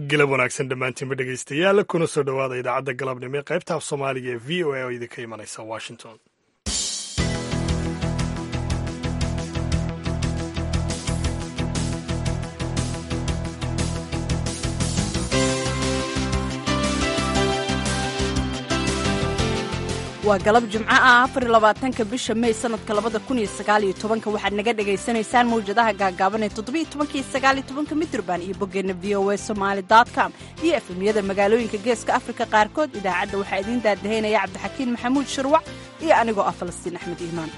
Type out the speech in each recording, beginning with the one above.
galab wanaagsan dhammaantiinba dhegaystayaal kuna soo dhowaada idaacadda galabnimo ee qaybta af soomaaliga ee v o a oo idinka imanaysa washington waa galab jimco ah afar iyo labaatanka bisha mey sanadka labada kun iyo sagaal iyo tobanka waxaad naga dhagaysanaysaan mawjadaha gaagaaban ee toddobiyo tobanka iyo sagaal iyo tobanka midraband iyo boggeenna v o a somaali dot com iyo efemyada magaalooyinka geeska afrika qaarkood idaacadda waxaa idiin daadahaynaya cabdixakiin maxamuud shirwac iyo anigoo ah falastiin axmed iimaan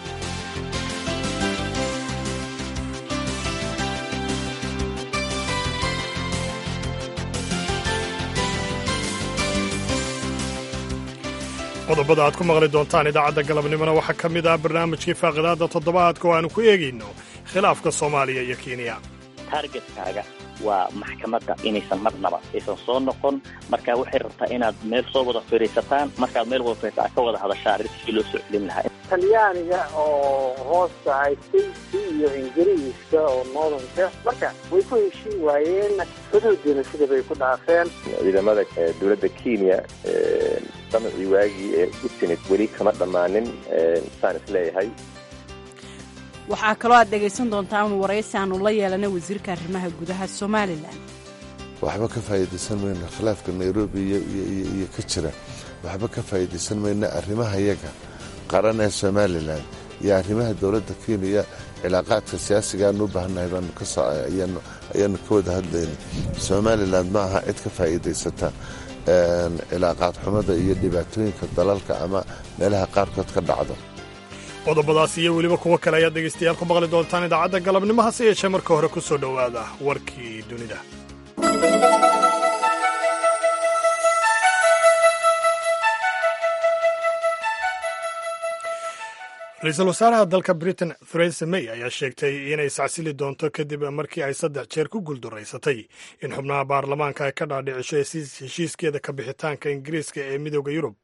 qodobada aad ku maqli doontaan idaacadda galabnimona waxaa ka mid ah barnaamijkii faaqidaadda toddobaadka oo aanu ku eegayno khilaafka soomaaliya iyo kenya taargetkaaga waa maxkamadda inaysan marnaba aysan soo noqon marka waxay rabtaa inaad meel soo wada fadhiisataan markaad meel wada fadhiisa aad ka wada hadashaan arrintii loo soo celin lahaa talyaaniga oo hoosta haystay si iyo ingiriiska oo noodanka marka way ku heshiin waayeen xuduudina sida bay ku dhaafeen ciidamada dowladda kenya damacii waagii ee u timid weli kama dhammaanin saan isleeyahay waxaa kaloo aad dhegaysan doontaan waraysi aanu la yeelanay wasiirka arrimaha gudaha somalilan waxba ka faa'iidaysan mayno khilaafka nairobi iyo ka jira waxba ka faa'iidaysan mayno arrimaha yaga qaran ee somalilan iyo arrimaha dowladda kenya cilaaqaadka siyaasiga aanu u baahannahay ayaanu ka wada hadlayna somalilan ma aha cid ka faa'iidaysata cilaaqaad xumada iyo dhibaatooyinka dalalka ama meelaha qaarkood ka dhacdo qodobadaas iyo weliba kuwo kale ayaad dhegaystayaal ku maqli doontaan idaacadda galabnimo hase yeeshee marka hore ku soo dhowaada warkii dunida ra-iisul wasaaraha dalka britain theresa may ayaa sheegtay inay sacsili doonto kadib markii ay saddex jeer ku guuldaraysatay in xubnaha baarlamaanka ay ka dhaadhicisho heshiiskeeda ka bixitaanka ingiriiska ee midooda yurub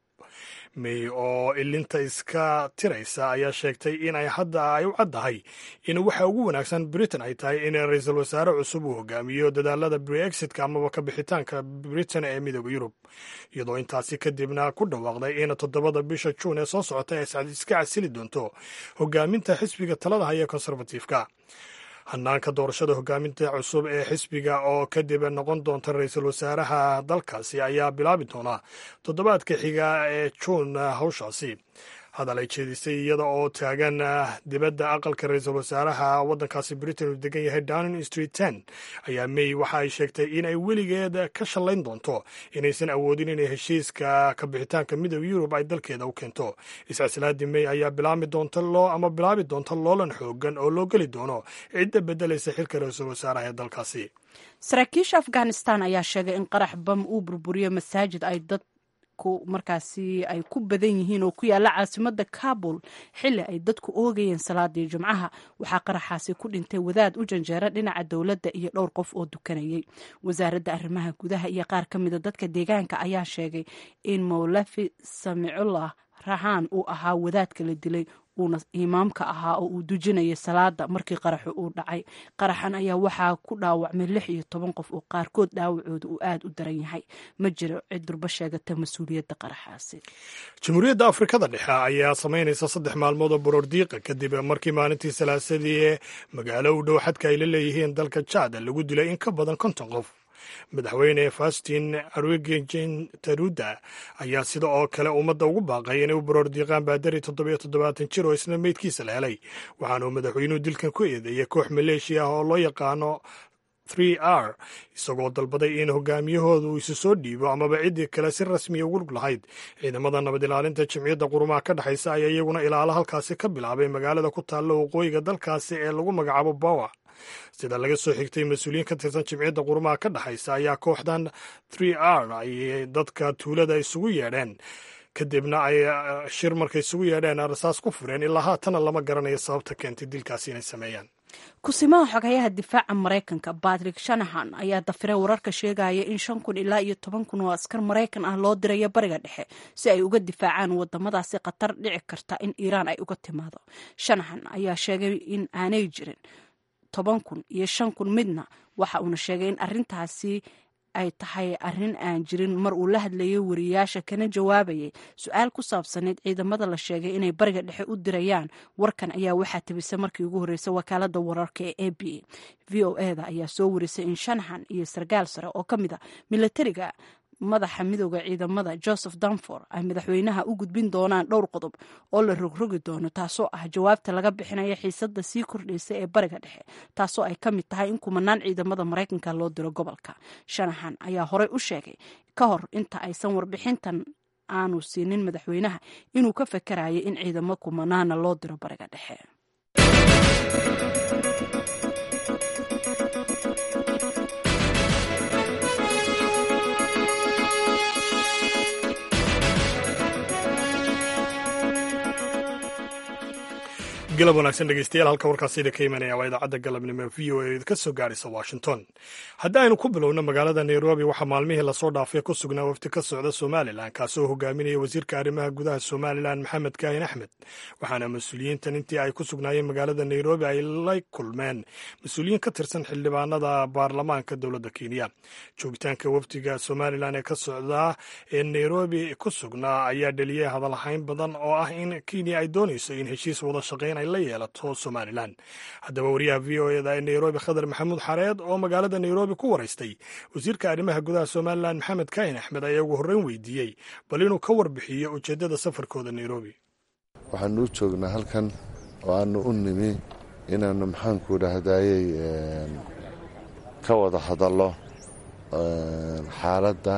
may oo ilinta iska tiraysa ayaa sheegtay in ay hadda ay u caddahay in waxa ugu wanaagsan britain ay tahay in ra-iisul wasaare cusub uu hogaamiyo dadaalada brexitka amaba ka bixitaanka britain ee midooda yurub iyadoo intaasi kadibna ku dhawaaqday in toddobada bisha juun ee soo socota ay iska casili doonto hogaaminta xisbiga talada haya konservatiifka hanaanka doorashada hogaaminta cusub ee xisbiga oo kadib noqon doonta ra-iisul wasaaraha dalkaasi ayaa bilaabi doona toddobaadka xiga ee juun hawshaasi hadal ay jeedisay iyada oo taagan dibadda aqalka ra-iisul wasaaraha waddankaasi britain uu degan yahay downing street ten ayaa may waxa ay sheegtay in ay weligeed ka shallayn doonto inaysan awoodin inay heshiiska ka bixitaanka midooda yurub ay dalkeeda u keento iscasilaadii may ayaa bilaami doonta loo ama bilaabi doonta loolan xoogan oo loo geli doono cidda beddelaysa xilka ra-iisul wasaaraha ee dalkaasi saraakiisha afghanistan ayaa sheegay in qarax bam uu burburiyo masaajid ay dad markaasi ay ku badan yihiin oo ku yaala caasimada kabul xili ay dadku oogayeen salaadii jumcaha waxaa qaraxaasi ku dhintay wadaad u janjeera dhinaca dowladda iyo dhowr qof oo dukanayay wasaaradda arrimaha gudaha iyo qaar ka mida dadka deegaanka ayaa sheegay in mowlafi samicullah rahaan uu ahaa wadaadka la dilay uuna imaamka ahaa oo uu dujinayay salaada markii qaraxu uu dhacay qaraxan ayaa waxaa ku dhaawacmay lix iyo toban qof oo qaarkood dhaawacooda uu aada u daran yahay ma jiro cid durba sheegata mas-uuliyadda qaraxaasi jamhuuriyadda afrikada dhexe ayaa samaynaysa saddex maalmood oo borordiiqa kadib markii maalintii salaasadii ee magaalo u dhow xadka ay la leeyihiin dalka jaad lagu dilay in ka badan konton qof madaxweyne faustin arwegen taruda ayaa sida oo kale ummadda ugu baaqay inay u baroordiiqaan baadari toddobiyo toddobaatan jir oo isna meydkiisa la helay waxaanuu madaxweynuhu dilkan ku eedeeyay koox maleeshiya ah oo loo yaqaano r isagoo dalbaday in hogaamiyahooda uu isu soo dhiibo amaba ciddii kale si rasmiya ugu lug lahayd ciidamada nabad ilaalinta jimciyadda qurumaha ka dhexaysa ayaa iyaguna ilaalo halkaasi ka bilaabay magaalada ku taalla waqooyiga dalkaasi ee lagu magacaabo bawa sida laga soo xigtay mas-uuliyiin ka tirsan jimciyadda qurumaha ka dhexaysa ayaa kooxdan r ay dadka tuulada isugu yeedheen kadibna ay shir markay isugu yeedheen rasaas ku fureen ilaa haatana lama garanayo sababta keentay dilkaasi inay sameeyaan kusimaha xogayaha difaaca maraykanka batrick shanahan ayaa dafiray wararka sheegaya in shan kun ilaa iyo toban kun oo askar maraykan ah loo dirayo bariga dhexe si ay uga difaacaan wadamadaasi khatar dhici karta in iiraan ay uga timaado shanahan ayaa sheegay in aanay jirin toban kun iyo shan kun midna waxa uuna sheegay in arintaasi ay tahay arrin aan jirin mar uu la hadlayay wariyaasha kana jawaabayay su-aal ku saabsaneyd ciidamada la sheegay inay bariga dhexe u dirayaan warkan ayaa waxaa tabisay markii ugu horreysay wakaalada wararka ee a b a v o e da ayaa soo warisay in shanahan iyo sarkaal sare oo ka mid a milatariga madaxa midooda ciidamada joseph danfor ay madaxweynaha u gudbin doonaan dhowr qodob oo la rogrogi doono taasoo ah jawaabta laga bixinaya xiisada sii kordhaysa ee bariga dhexe taasoo ay ka mid tahay in kumanaan ciidamada maraykanka loo diro gobolka shanahan ayaa horey u sheegay ka hor inta aysan warbixintan aanu siinin madaxweynaha inuu ka fakarayo in ciidamo kumanaana loo diro bariga dhexe galab wanaagsan dhegeystayaal halka warkaasida ka imanaya waa idaacadda galabnimo v o e ka soo gaaraysa washington haddii aynu ku bilowno magaalada nairobi waxaa maalmihii lasoo dhaafay ku sugnaa wafdi ka socda somalilan kaasoo hogaaminaya wasiirka arrimaha gudaha somalilan maxamed kaahin axmed waxaana mas-uuliyiintan intii ay ku sugnaayeen magaalada nairobi ay la kulmeen mas-uuliyiin ka tirsan xildhibaanada baarlamaanka dowladda kenya joogitaanka wafdiga somalilan ee ka socda ee nairobi ku sugnaa ayaa dheliyay hadalhayn badan oo ah in kenya ay doonayso in heshiis wada shaqayn ay la yeelato somalilan haddaba wariyaha v o eda ee nairobi khadar maxamuud xareed oo magaalada nairobi ku waraystay wasiirka arrimaha gudaha somalilan maxamed kaahin axmed ayaa ugu horreyn weydiiyey bal inuu ka warbixiyo ujeeddada safarkooda nairobi waxaanu u joognaa halkan oo aanu u nimi inaannu maxaanku idhaahdayey ka wada hadallo xaaladda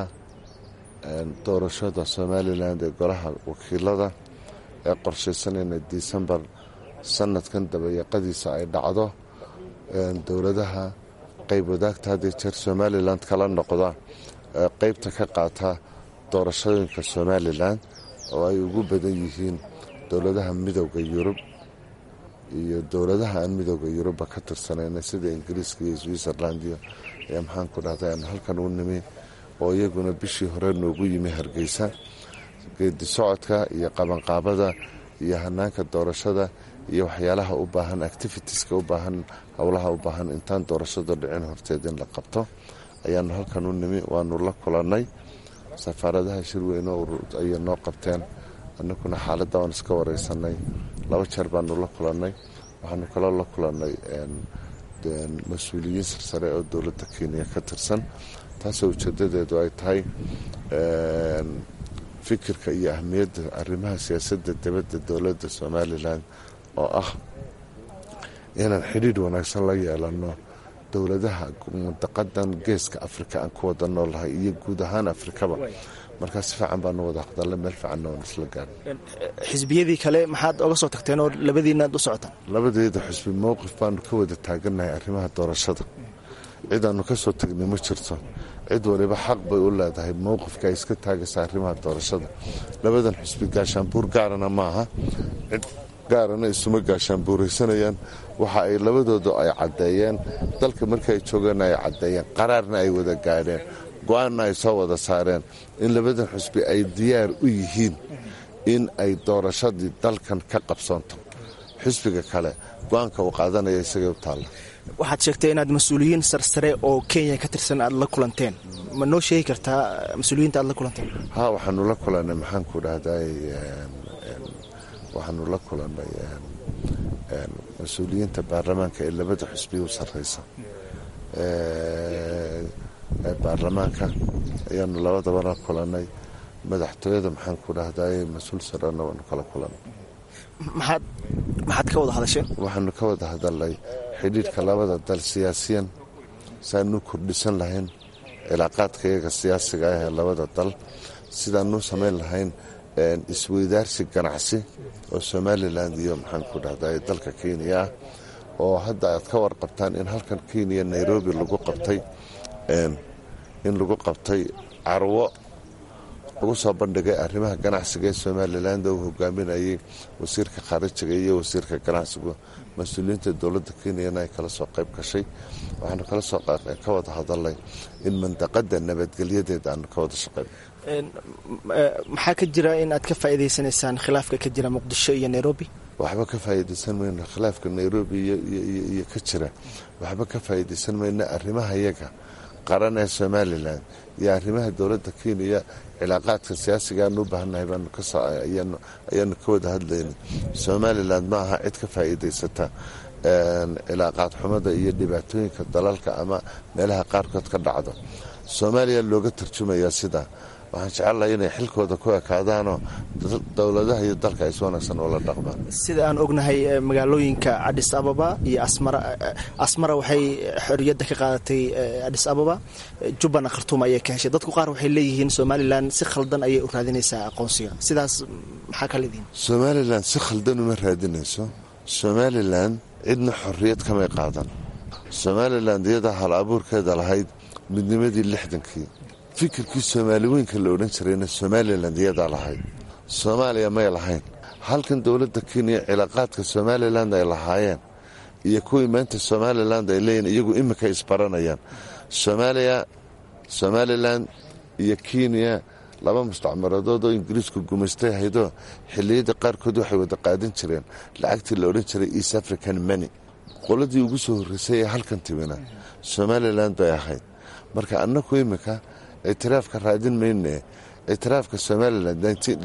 doorashada somalilan ee golaha wakiilada ee qorshaysanayna disembar sanadkan dabayaqadiisa ay dhacdo dowladaha qayb wadaagta hadday jeer somalilan kala noqda qaybta ka qaata doorashooyinka somalilan oo ay ugu badan yihiin dowladaha midooda yurub iyo dowladaha aan midooda yurubba ka tirsanayna sida ingiriiska iyo switzerland iyo ee maxaanku dhahday aan halkan u nimi oo iyaguna bishii hore noogu yimi hargeysa geedi socodka iyo qabanqaabada iyo hanaanka doorashada iyo waxyaalaha u baahan activitieska u baahan howlaha u baahan intaan doorashada dhicin horteed in la qabto ayaanu halkan u nimi waanu la kulannay safaaradaha shirweyne ayay noo qabteen annaguna xaaladda waan iska wareysanay laba jeer baanu la kulannay waxaanu kaloo la kulannay mas-uuliyiin sarsare oo dowladda kenya ka tirsan taasoo ujeedadeedu ay tahay fikirka iyo ahmiyadda arrimaha siyaasadda dibadda dowladda somalilan oo ah inaan xidhiidh wanaagsan la yeelanno dowladaha mundaqadan geeska afrika aan ku wada noolahay iyo guud ahaan afrikaba markaa si fiican baanu wada hadalla meel fiicanna waan isla gaarnay xisbiyadii kale maxaad oga soo tagteen oo labadiinaad u socotaan labadeeda xusbi mowqif baanu ka wada taagannahay arrimaha doorashada cidaannu ka soo tagnay ma jirto cid waliba xaq bay u leedahay mowqifka ay iska taagaysa arrimaha doorashada labadan xusbi gaashaanbuur gaarana maaha cid gaarana isuma gaashaanbuuraysanayaan waxa ay labadooda ay caddeeyeen dalka markii ay joogeen ay caddeeyeen qaraarna ay wada gaadheen go-aanna ay soo wada saareen in labadan xusbi ay diyaar u yihiin in ay doorashadii dalkan ka qabsoonto xusbiga kale go-aanka uu qaadanaya isagay u taalla waxaad sheegtay inaad mas-uuliyiin sarsare oo kenya ka tirsan aad la kulanteen ma noo sheegi kartaa mas-uuliyiinta aad la kulanteen ha waxaanu la kulannay maxaanku dhahday waxaanu la kulannay mas-uuliyiinta baarlamaanka ee labada xusbi u sarreysa ee baarlamaanka ayaanu labadaba la kulannay madaxtooyada maxaanku dhahday mas-uul sarena waanu kala kulannay maxaad maxaad ka wada hadasheen waxaanu ka wada hadalnay xidhiidhka labada dal siyaasiyan saanu kordhisan lahayn cilaaqaadka iyaga siyaasiga ah ee labada dal sidaanu samayn lahayn isweydaarsi ganacsi oo somalilan iyo maxaanku dhahday dalka kenya ah oo hadda aad ka warqabtaan in halkan kenya nairobi lagu qabtay in lagu qabtay carwo lagu soo bandhigay arrimaha ganacsiga ee somalilan uu hogaaminayay wasiirka khaarijiga iyo wasiirka ganacsigu mas-uuliyiinta dowladda kenyana ay kala soo qayb gashay waxaanu kala soo ka wada hadalnay in mandaqada nabadgelyadeeda aanu ka wada shaqeyn maxaa ka jira in aad ka faa'iidaysanaysaan khilaafka ka jira muqdisho iyo nairobi waxba ka faa'iidaysan mayno khilaafka nairobi iyo ka jira waxba ka faa'iidaysan mayno arrimaha yaga qaran ee somalilan iyo arrimaha dowladda kenya cilaaqaadka siyaasiga aanu u baahannahay ayaanu ka wada hadlaynay somalilan ma aha cid ka faa'iidaysata cilaaqaad xumada iyo dhibaatooyinka dalalka ama meelaha qaarkood ka dhacdo soomaaliya looga tarjumayaa sidaa waxaan jecelahay inay xilkooda ku ekaadaanoo dowladaha iyo dalka ay si wanaagsan oola dhaqmaan sida aan ognahay magaalooyinka cadhis ababa iyo asmara asmara waxay xorriyadda ka qaadatay cadhis ababa jubbana khartuum ayay ka heshay dadku qaar waxay leeyihiin somalilan si khaldan ayay u raadinaysaa aqoonsiga sidaas maxaa ka leedihin somalilan si khaldan uma raadinayso somalilan cidna xorriyad kamay qaadan somalilan iyadaa hal abuurkeeda lahayd midnimadii lixdankii fikirkii soomaali weynka la odhan jirayna somalilan iyadaa lahayd soomaaliya may lahayn halkan dowladda kenya cilaaqaadka somalilan ay lahaayeen iyo kuwii maanta somalilan ay leeyihin iyagu imika isbaranayaan soomaaliya somalilan iyo kenya laba mustacmaradood oo ingiriisku gumaystay haydoo xilliyada qaarkood waxay wada qaadan jireen lacagtii la odhan jiray east african mony qoladii ugu soo horreysay ee halkan timina somalilan bay ahayd marka annaku imika ictiraafka raadin mayne ictiraafka somalilan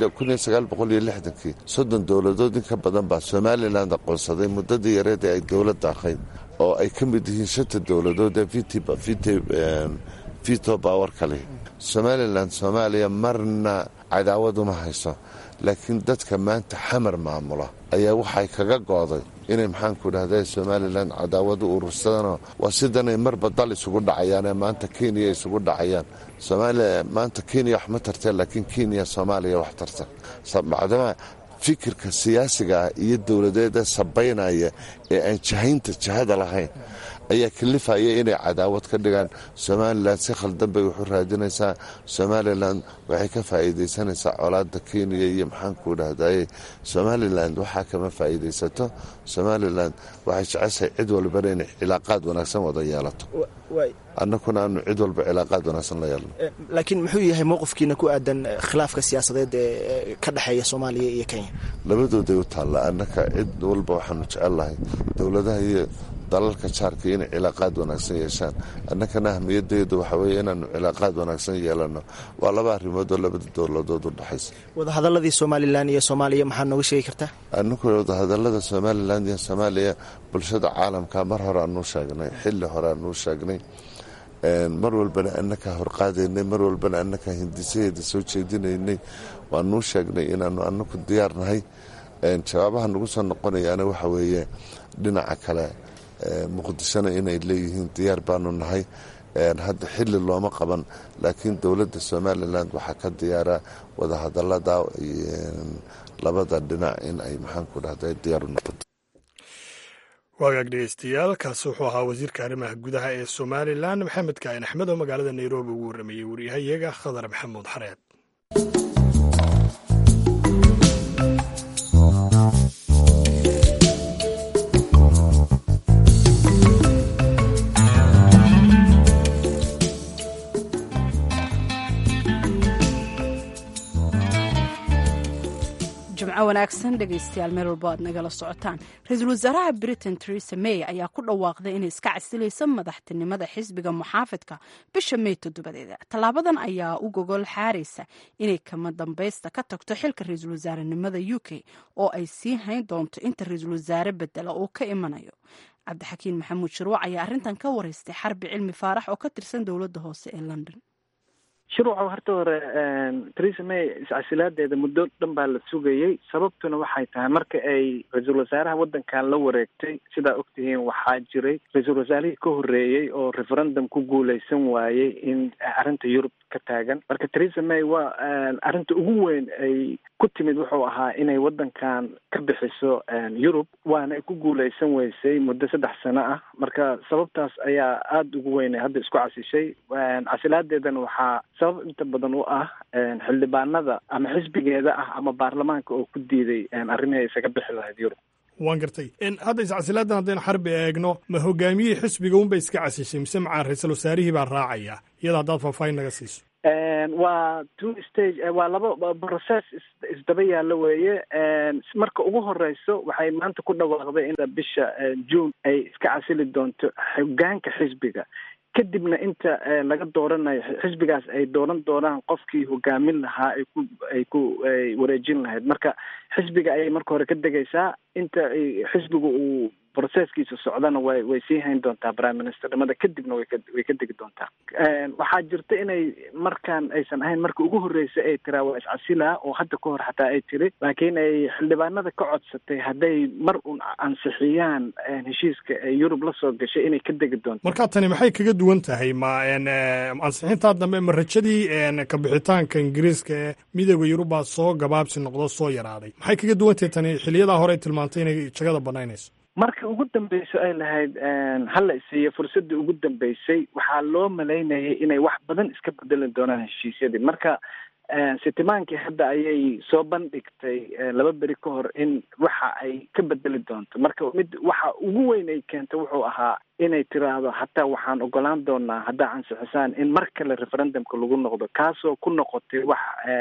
kii soddon dowladood in ka badan baa somalilan aqoonsaday muddadii yareed ee ay dowladda ahayd oo ay ka mid yihiin shanta dowladood ee vito bawar kale somalilan soomaaliya marna cadaawad uma hayso laakiin dadka maanta xamar maamula ayaa waxay kaga gooday inay maxaanku dhahda somalilan cadaawad u urursadeenoo waa sidanay marba dal isugu dhacayaanee maanta kenya isugu dhacayaan somaaliya maanta kenya wax ma tarteen laakiin kenya soomaaliya wax tarta macdama fikirka siyaasiga ah iyo dowladeeda sabaynaya ee aan jahaynta jahada lahayn ayaa kalifaya inay cadaawad ka dhigaan somalilan si khaldan bay waxu raadinaysaa somalilan waxay ka faa'iidaysanaysaa colaada kenya iyo maxaanku dhahdaye somalilan waxaa kama faa'iidaysato somalilan waxay jeceshahay cid walbana inay cilaaqaad wanaagsan wada yeelato annakuna aanu cid walba cilaaqaad wanaagsan la yeelno laakiin muxuu yahay mowqifkiina ku aadan khilaafka siyaasadeed ee ka dhexeeya soomaaliya iyo kenya labadooday u taalla annaka cid walba waxaanu jecelnahay dowladaha iyo dalalka jaarka inay cilaaqaad wanaagsan yeeshaan annakana ahmiyadeedu waxaa weeye inaanu cilaaqaad wanaagsan yeelano waa laba arrimood oo labada dowladood u dhexaysa wadahadaladii somalilan iyo soomaaliya maxaa nooga sheegi kartaa annaku wadahadalada somalilan iyo soomaaliya bulshada caalamka mar hore aanuu sheegnay xilli hore aanuu sheegnay mar walbana annakaa horqaadaynay mar walbana annakaa hindisaheeda soo jeedinaynay waanuu sheegnay inaanu annaku diyaarnahay jawaabaha nagu soo noqonayaana waxa weeye dhinaca kale muqdishona inay leeyihiin diyaar baanu nahay hadda xili looma qaban laakiin dowladda somalilan waxaa ka diyaara wadahadalada labada dhinac in ay maxaanku dhahda diyaar u noqoto waagaag dhegeystayaal kaasi wuxuu ahaa wasiirka arrimaha gudaha ee somalilan maxamed kaain axmed oo magaalada nairobi ugu warramayey wariyahayaga khadar maxamuud xareed jimco wanaagsan dhegaystayaal meel walbo aad nagala socotaan ra-iisul wasaaraha britain teresa may ayaa ku dhawaaqday inay iska casilayso madaxtinimada xisbiga muxaafidka bisha may toddobadeeda tallaabadan ayaa u gogol xaaraysa inay kama dambaysta ka tagto xilka ra-iisul wasaarenimada u k oo ay sii hayn doonto inta ra-iisul wasaare bedela uu ka imanayo cabdixakiin maxamuud shirwac ayaa arrintan ka wareystay xarbi cilmi faarax oo ka tirsan dowladda hoose ee london shuruuca horta hore theresa may iscasilaadeeda muddo dhan baa la sugayey sababtuna waxay tahay marka ay ra-iisul wasaaraha waddankan la wareegtay sidaa ogtihiin waxaa jiray ra-iisul wasaarihii ka horreeyey oo referendum ku guuleysan waayey in arrinta yurub ka taagan marka theresa may waa arrinta ugu weyn ay ku timid wuxuu ahaa inay waddankan ka bixiso yurub waana ay ku guuleysan weysay muddo saddex sano ah marka sababtaas ayaa aada ugu weynay hadda isku casishay casilaadeedana waxaa sabab inta badan u ah xildhibaanada ama xisbigeeda ah ama baarlamaanka oo ku diiday arrimihii isaga bixi lahayd yurub waan gartay hadda iscasilaadan haddaynu xarbi eegno ma hogaamiyihii xisbiga unbay iska casishay mise macaa ra-iisul wasaarihii baa raacaya iyada haddaad faahfaahin naga siiso waa two stage waa laba process isdaba yaallo weeye marka ugu horeyso waxay maanta ku dhawaaqday in bisha june ay iska casili doonto hogaanka xisbiga kadibna inta laga dooranayo xisbigaas ay dooran doonaan qofkii hogaamin lahaa ay ku ay ku ay wareejin lahayd marka xisbiga ayay marka hore ka degaysaa inta xisbiga uu broceskiisa socdana way way sii hayn doontaa prime ministernimada kadibna way ka way ka degi doontaa waxaa jirta inay markaan aysan ahayn marka ugu horreysay ay tiraa waa iscasilaa oo hadda ka hor xataa ay tiri laakiin ay xildhibaanada ka codsatay hadday mar un ansixiyaan heshiiska ee yurub la soo gashay inay ka degi doonto marka tani maxay kaga duwan tahay ma ansixintaa dambe ma rajadii kabixitaanka ingiriiska ee midooda yurubaa soo gabaabsi noqdo soo yaraaday maxay kaga duwan tahay tani xiliyadaa hore ay tilmaantay inay jagada banaynayso marka ugu dambeyso ay lahayd hala isiiyo fursadii ugu dambeysay waxaa loo malaynayay inay wax badan iska bedeli doonaan heshiisyadii marka sitimaankii hadda ayay soo bandhigtay laba beri ka hor in waxa ay ka bedeli doonto marka mid waxa ugu weyn ay keentay wuxuu ahaa inay tiraahdo hataa waxaan ogolaan doonaa haddaa ansixisaan in mar kale referendumka lagu noqdo kaasoo ku noqotay wax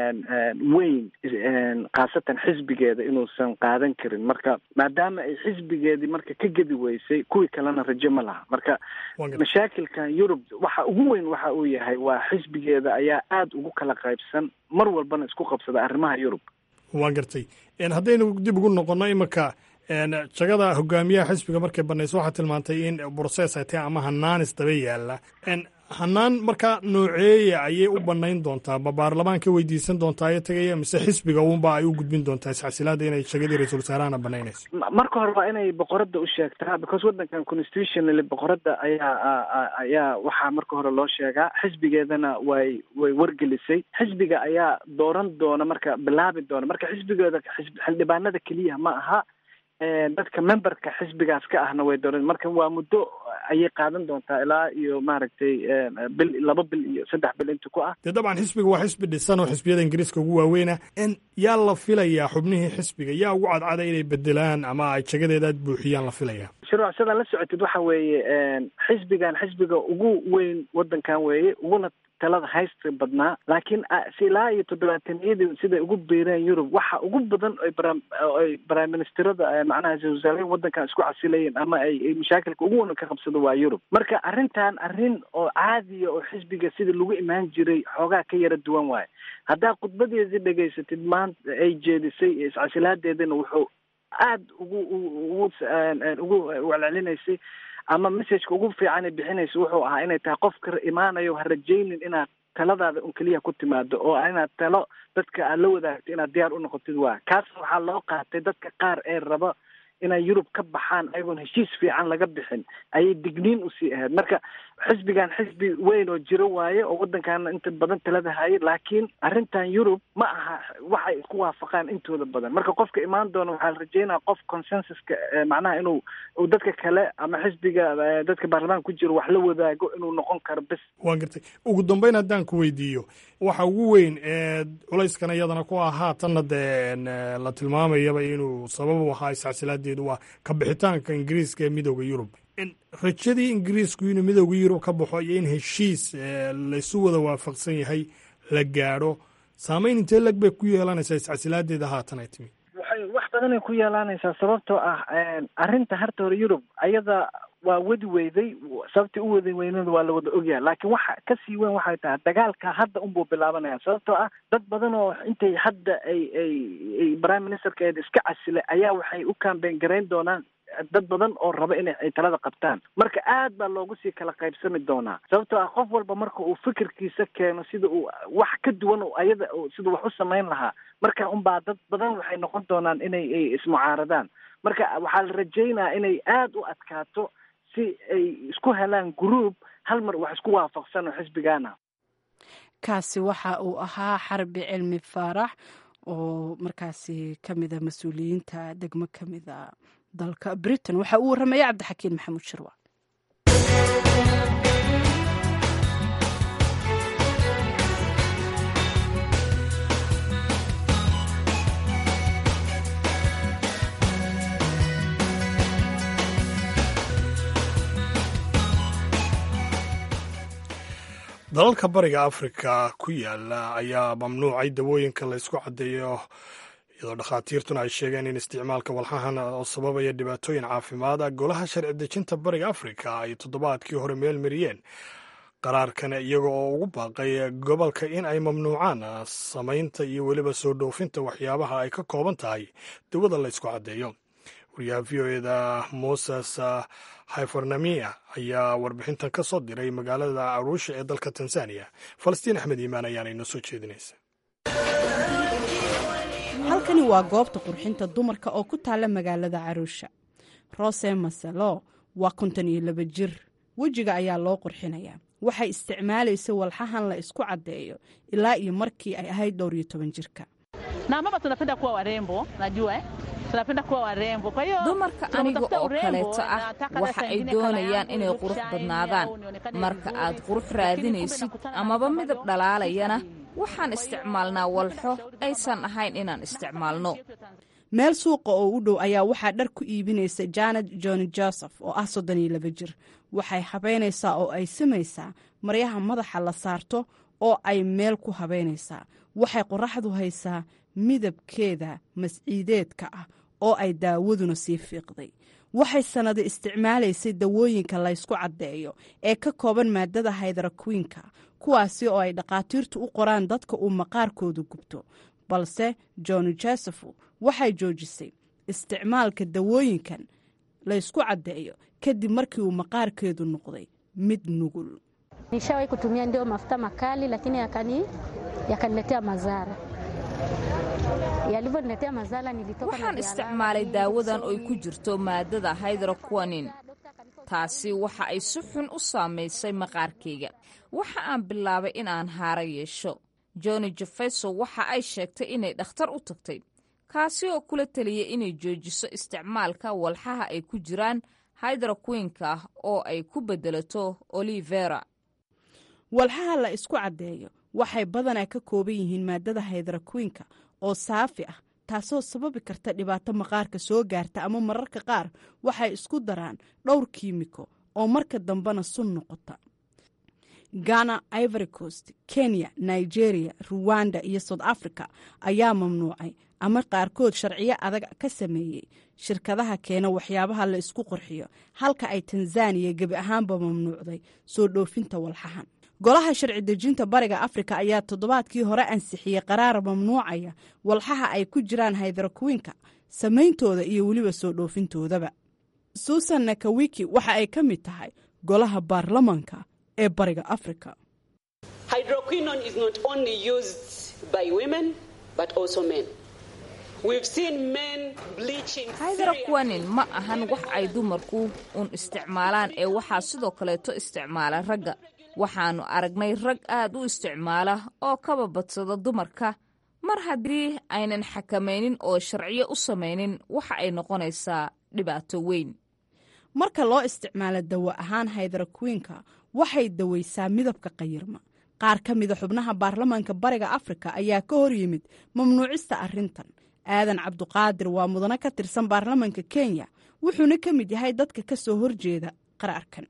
weyn khaasatan xisbigeeda inuusan qaadan karin marka maadaama ay xisbigeedii marka ka gedi weysay kuwii kalena rajo ma laha marka mashaakilkan yurub waxa ugu weyn waxa uu yahay waa xisbigeeda ayaa aada ugu kala qaybsan mar walbana isku qabsada arrimaha yurub waan gartay haddaynu dib ugu noqono iminka jagada hogaamiyaha xisbiga markay banayso waxaa tilmaantay in broses ay tahay ama hanaanis daba yaala hanaan markaa nooceeya ayay u banayn doontaa ma baarlamaanka weydiisan doontaa ayo tagaya mise xisbiga uunba ay u gudbin doontaa isxasilaada inay jagadii ra-iisul wasaarahana banaynayso marka hore waa inay boqoradda u sheegtaa because waddankan constitutionally boqoradda ayaa ayaa waxaa marka hore loo sheegaa xisbigeedana way way wargelisay xisbiga ayaa dooran doona marka bilaabi doona marka xisbigeeda xildhibaanada keliya ma aha dadka memberka xisbigaas ka ahna way dooran marka waa muddo ayay qaadan doontaa ilaa iyo maaragtay bil laba bil iyo saddex bil inta ku ah dee dabcan xisbiga waa xisbi dhisan oo xisbiyada ingiriiska ugu waaweyna yaa la filayaa xubnihii xisbiga yaa ugu cadcada inay bedelaan ama ay jagadeeda aad buuxiyaan la filaya shuruuc sidaa la socotid waxa weeye xisbigan xisbiga ugu weyn waddankan weeye uguna talada haysta badnaa laakiin ilaa iyo toddobaataniyadii siday ugu biireen yurub waxa ugu badan ay prime ministerada macnaha ra-isul wasaaraha waddankan isku casilayeen ama ay mashaakilka ugu wan ka qabsado waa yurub marka arrintan arrin oo caadiya oo xisbiga sida lagu imaan jiray xoogaa ka yara duwan waayo haddaa khudbadeedii dhegaysatid maanta ay jeedisay iscasilaadeedina wuxuu aada ugu ugu ugu welcelinaysay ama messageka ugu fiican bixinaysa wuxuu ahaa inay tahay qofka imaanayo ha rajaynin inaad taladaada un keliya ku timaado oo inaad talo dadka aad la wadaagto inaad diyaar u noqotid waa kaas waxaa loo qaatay dadka qaar ee raba inay yurub ka baxaan ayagoon heshiis fiican laga bixin ayay digniin usii ahayd marka xisbigan xisbi weyn oo jiro waaye oo waddankaana inta badan talada hayay laakiin arrintan yurub ma aha waxay isku waafaqaan intooda badan marka qofka imaan doona waxaa la rajeynaya qof consensuska macnaha inuu dadka kale ama xisbiga dadka baarlamaanka ku jiro wax la wadaago inuu noqon karo bes waan gartay ugu dambeyn haddaan ku weydiiyo waxa ugu weyn ee culayskan iyadana ku ah haatanna dee la tilmaamayaba inuu sabab u ahaa iscasiladeedu waa ka bixitaanka ingiriiska ee midooda yurub rajadii ingiriisku inuu midooda yurub ka baxo iyo in heshiis laysu wada waafaqsan yahay la gaadho saameyn intee leg bay ku yeelanaysaa iscasilaadeeda haatan ay timi waxay wax badanay ku yeelanaysaa sababtoo ah arrinta harta hore yurub ayada waa wadi weyday sababtii u wadi weynada waa la wada ogyahay laakiin waxa kasii weyn waxay tahay dagaalka hadda unbuu bilaabanaya sababtoo ah dad badan oo intay hadda ay ay ay prime ministerka eed iska casilay ayaa waxay u kambeyn garayn doonaan dad badan oo raba inay ay talada qabtaan marka aad baa loogu sii kala qaybsami doonaa sababtoo ah qof walba marka uu fikirkiisa keeno sida uu wax ka duwan ayada siduu wax u samayn lahaa marka unbaa dad badan waxay noqon doonaan inay ay ismucaaradaan marka waxaa la rajaynaya inay aada u adkaato si ay isku helaan gruub hal mar wax isku waafaqsan oo xisbigaana kaasi waxa uu ahaa xarbi cilmi faarax oo markaasi ka mida mas-uuliyiinta degmo ka mida dalka britain waxa uu warramaya cabdixakiin maxamuud shirwa dalalka bariga afrika ku yaala ayaa mamnuucay dawooyinka laysku caddeeyo iyadoo dhakhaatiirtuna ay sheegeen in isticmaalka walxahan oo sababaya dhibaatooyin caafimaad ah golaha sharci dejinta bariga afrika ay toddobaadkii hore meel mariyeen qaraarkan iyaga oo ugu baaqay gobolka in ay mamnuucaan samaynta iyo weliba soo dhoofinta waxyaabaha ay ka kooban tahay dawada la ysku caddeeyo wariyaha v o eda moses hyfornamia ayaa warbixintan ka soo diray magaalada aruusha ee dalka tanzaniya falastiin axmed iimaan ayaana inoo soo jeedinaysa halkani waa goobta qurxinta dumarka oo ku taalla magaalada caruusha rose maselo waa konton iyo laba jir wejiga ayaa loo qurxinayaa waxay isticmaalaysa walxahan la isku caddeeyo ilaa iyo markii ay ahayd dhowr iyo toban jirka dumarka aniga oo kaleeto ah waxa ay doonayaan inay qurux badnaadaan marka aad qurux raadinaysid amaba midab dhalaalayana waxaan isticmaalnaa walxo aysan ahayn inaan isticmaalno meel suuqa oo u dhow ayaa waxaa dhar ku iibinaysa janet johni joseph oo ah soddon iyo laba jir waxay habaynaysaa oo ay samaysaa maryaha madaxa la saarto oo ay meel ku habaynaysaa waxay qoraxdu haysaa midabkeeda masciideedka ah oo ay daawaduna sii fiiqday waxay sannado isticmaalaysay dawooyinka laysku caddeeyo ee ka kooban maadada haydarakwiinka kuwaasi oo ay dhakhaatiirtu u qoraan dadka uu maqaarkoodu gubto balse johni josephu waxay joojisay isticmaalka dawooyinkan laysku caddeeyo kadib markii uu maqaarkeedu noqday mid nugul Nishawahi kutumia ndio mafuta makali lakini yakani yakaniletea madhara. Yalivyoniletea madhara nilitoka waxaan isticmaalay daawadan oy ku jirto maadada hydroquanin taasi waxa ay si xun u saamaysay maqaarkayga waxa aan bilaabay in aan haaro yeesho joni jefeso waxa ay sheegtay inay dhakhtar u tagtay kaasi oo kula taliyay inay joojiso isticmaalka walxaha ay ku jiraan hydroquinka oo ay ku beddelato olivera walxaha la isku caddeeyo waxay badanaa ka kooban yihiin maadada haydarakwiinka oo saafi ah taasoo sababi karta dhibaato maqaarka soo gaarta ama mararka qaar waxay isku daraan dhowr kiimiko oo marka dambena sun noqota ghana ivory coast kenya nigeria ruwanda iyo south africa ayaa mamnuucay ama qaarkood sharciyo adag ka sameeyey shirkadaha keena waxyaabaha la isku qorxiyo halka ay tanzaniya gebi ahaanba mamnuucday soo dhoofinta walxahan golaha sharci dejinta bariga afrika ayaa toddobaadkii hore ansixiyey qaraar mamnuucaya walxaha ay ku jiraan haydarakwiinka samayntooda iyo weliba soo dhoofintoodaba suusan nakawiki waxa ay ka mid tahay golaha baarlamanka ee bariga afrika hydroquanin ma ahan wax ay dumarku uun isticmaalaan ee waxaa sidoo kaleeto isticmaala ragga waxaannu aragnay rag aad u isticmaala oo kaba badsada dumarka mar haddii aynan xakamaynin oo sharciyo u samaynin waxa ay noqonaysaa dhibaato weyn marka loo isticmaalo dawo ahaan haydarakwiinka waxay dawaysaa midabka qayirma qaar ka mida xubnaha baarlamaanka bariga afrika ayaa ka hor yimid mamnuucista arrintan aadan cabduqaadir waa mudane ka tirsan baarlamaanka kenya wuxuuna ka mid yahay dadka ka soo horjeeda qaraarkan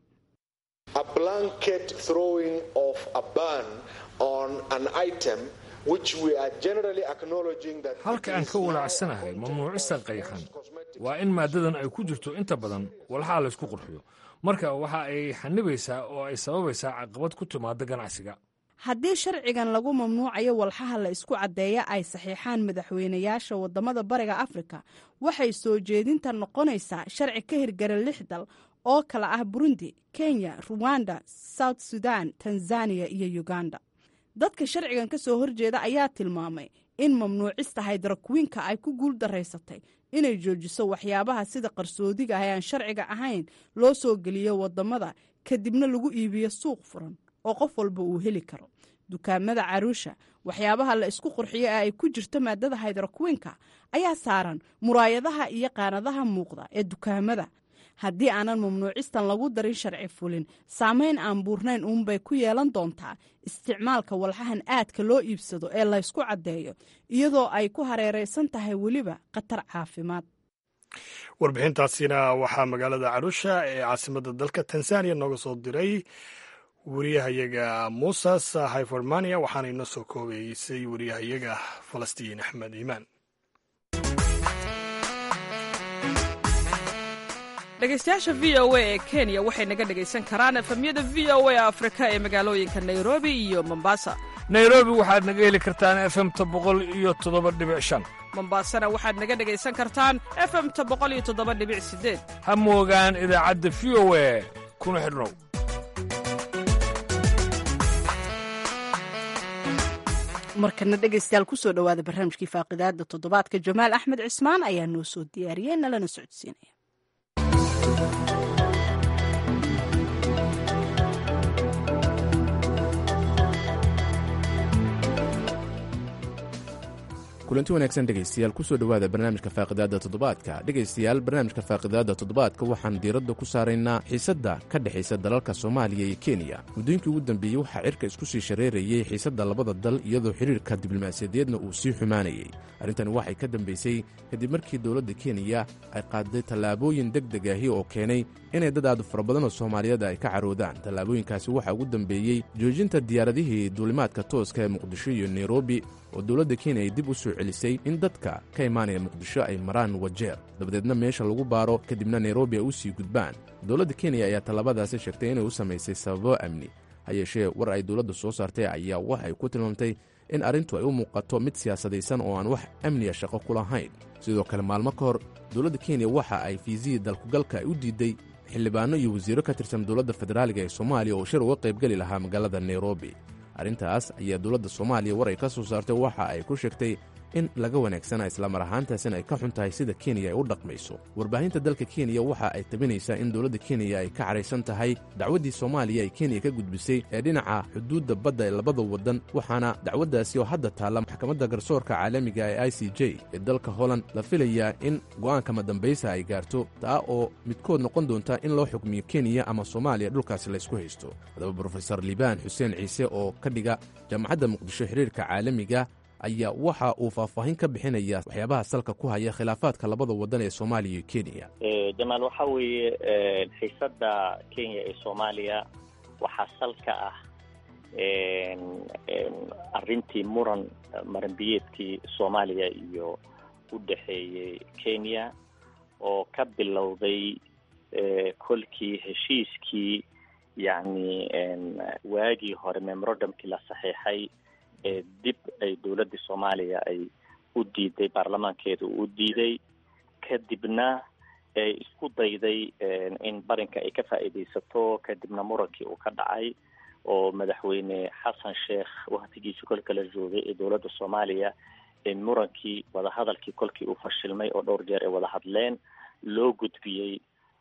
halka aan ka walaacsanahay mamnuucista qayxan waa in maaddadan ay ku jirto inta badan walxaha laysku qurxiyo marka waxa ay xanibaysaa oo ay sababaysaa caqabad ku timaada ganacsiga haddii sharcigan lagu mamnuucayo walxaha la isku caddeeya ay saxiixaan madaxweynayaasha waddamada bariga afrika waxay soo jeedinta noqonaysaa sharci ka hirgara lix dal oo kala ah burundi kenya ruwanda south sudan tanzaniya iyo uganda dadka sharcigan ka soo horjeeda ayaa tilmaamay in mamnuucista haydarakwiinka ay ku guul daraysatay inay joojiso waxyaabaha sida qarsoodiga ah ee aan sharciga ahayn loo soo geliyo waddamada kadibna lagu iibiyo suuq furan oo qof walba uu heli karo dukaamada caruusha waxyaabaha la isku qurxiyo ee ay ku jirto maadada haydarakwiinka ayaa saaran muraayadaha iyo qaanadaha muuqda ee dukaamada haddii aanan mamnuucistan lagu darin sharci fulin saamayn aan buurnayn uunbay ku yeelan doontaa isticmaalka walxahan aadka loo iibsado ee laysku caddeeyo iyadoo ay ku hareeraysan tahay weliba khatar caafimaad warbixintaasina waxaa magaalada caruusha ee caasimadda dalka tanzaniya nooga soo diray wariyahayaga muusas hyformania waxaana inoo soo koobeysay wariyahayaga falastiin axmed iimaan dhegaystayaasha v o a ee kenya waxay naga dhegaysan karaan efemyada v o a afrika ee magaalooyinka nairobi iyo mombasa nairobi waxaad naga heli kartaan efemta boqol iyo toddoba dhibic shan mombasana waxaad naga dhegaysan kartaan efemta boqol iyo toddoba dhibic sideed ha moogaan idaacadda v o a kuna xidhnow markana dhegaystayaal kusoo dhowaada barnaamijkii faaqidaada toddobaadka jamaal axmed cismaan ayaa noo soo diyaariyey nalana socodsiinaya kulanti wanaagsan dhegaystayaal kusoo dhowaada barnaamijka faaqidaada toddobaadka dhegaystayaal barnaamijka faaqidaada toddobaadka waxaan diiradda ku saaraynaa xiisadda ka dhexaysa dalalka soomaaliya iyo kenya muddooyinkii ugu dambeeyey waxaa cirka isku sii shareerayey xiisadda labada dal iyadoo xidhiirka diblomaasiyadeedna uu sii xumaanayey arrintani waxay ka dambaysay kadib markii dowladda kenya ay qaaday tallaabooyin deg deg ahi oo keenay inay dad aad fara badanoo soomaaliyeed ay ka caroodaan tallaabooyinkaasi waxaa ugu dambeeyey joojinta diyaaradihii duulimaadka tooska ee muqdisho iyo nairobi oo dowladda kenya ay dib u soo celisay in dadka ka imaanaya muqdisho ay maraan wajeer dabadeedna meesha lagu baaro kadibna nairobi ay u sii gudbaan dowladda kenya ayaa tallaabadaasi sheegtay inay u samaysay sababo amni ha yeeshee war ay dowladda soo saartay ayaa waxay ku tilmaamtay in arrintu ay u muuqato mid siyaasadaysan oo aan wax amniya shaqo ku lahayn sidoo kale maalmo ka hor dowladda kenya waxa ay fiisihii dalkugalka ay u diiday xildhibaano iyo wasiiro ka tirsan dowladda federaaliga ee soomaaliya oo shir uga qaybgeli lahaa magaalada nairobi arrintaas ayaa dowladda soomaaliya war ay ka soo saartay waxa ay ku sheegtay in laga wanaagsana islamar ahaantaasina ay ka xun tahay sida kenya ay u dhaqmayso warbaahinta dalka kenya waxa ay tabinaysaa in dowladda kenya ay ka cadhaysan tahay dacwaddii soomaaliya ay kenya ka gudbisay ee dhinaca xuduudda badda ee labada waddan waxaana dacwaddaasi oo hadda taalla maxkamadda garsoorka caalamiga ee i c j ee dalka holland la filayaa in go'aanka madambaysa ay gaarto taa oo midkood noqon doonta in loo xukmiyo kenya ama soomaaliya dhulkaasi laysku haysto haddaba brofesor liibaan xuseen ciise oo ka dhiga jaamacadda muqdisho xiriirka caalamiga ayaa waxa uu faahfaahin ka bixinaya waxyaabaha salka ku haya khilaafaadka labada waddan ee soomaaliya iyo kenya jamaal waxaa weeye xiisadda kenya ee soomaaliya waxaa salka ah arrintii muran maranbiyeedkii soomaaliya iyo u dhexeeyey kenya oo ka bilowday kolkii heshiiskii yacni waagii hore memorandumkii la saxiixay ee dib ay dowladda soomaaliya ay u diiday baarlamaankeeda uu u diiday kadibna ay isku dayday in barinka ay ka faa'iidaysato kadibna murankii uu ka dhacay oo madaxweyne xasan sheekh waktigiisi kolka la joogay ee dowladda soomaaliya murankii wadahadalkii kolkii uu fashilmay oo dhowr jeer ay wada hadleen loo gudbiyey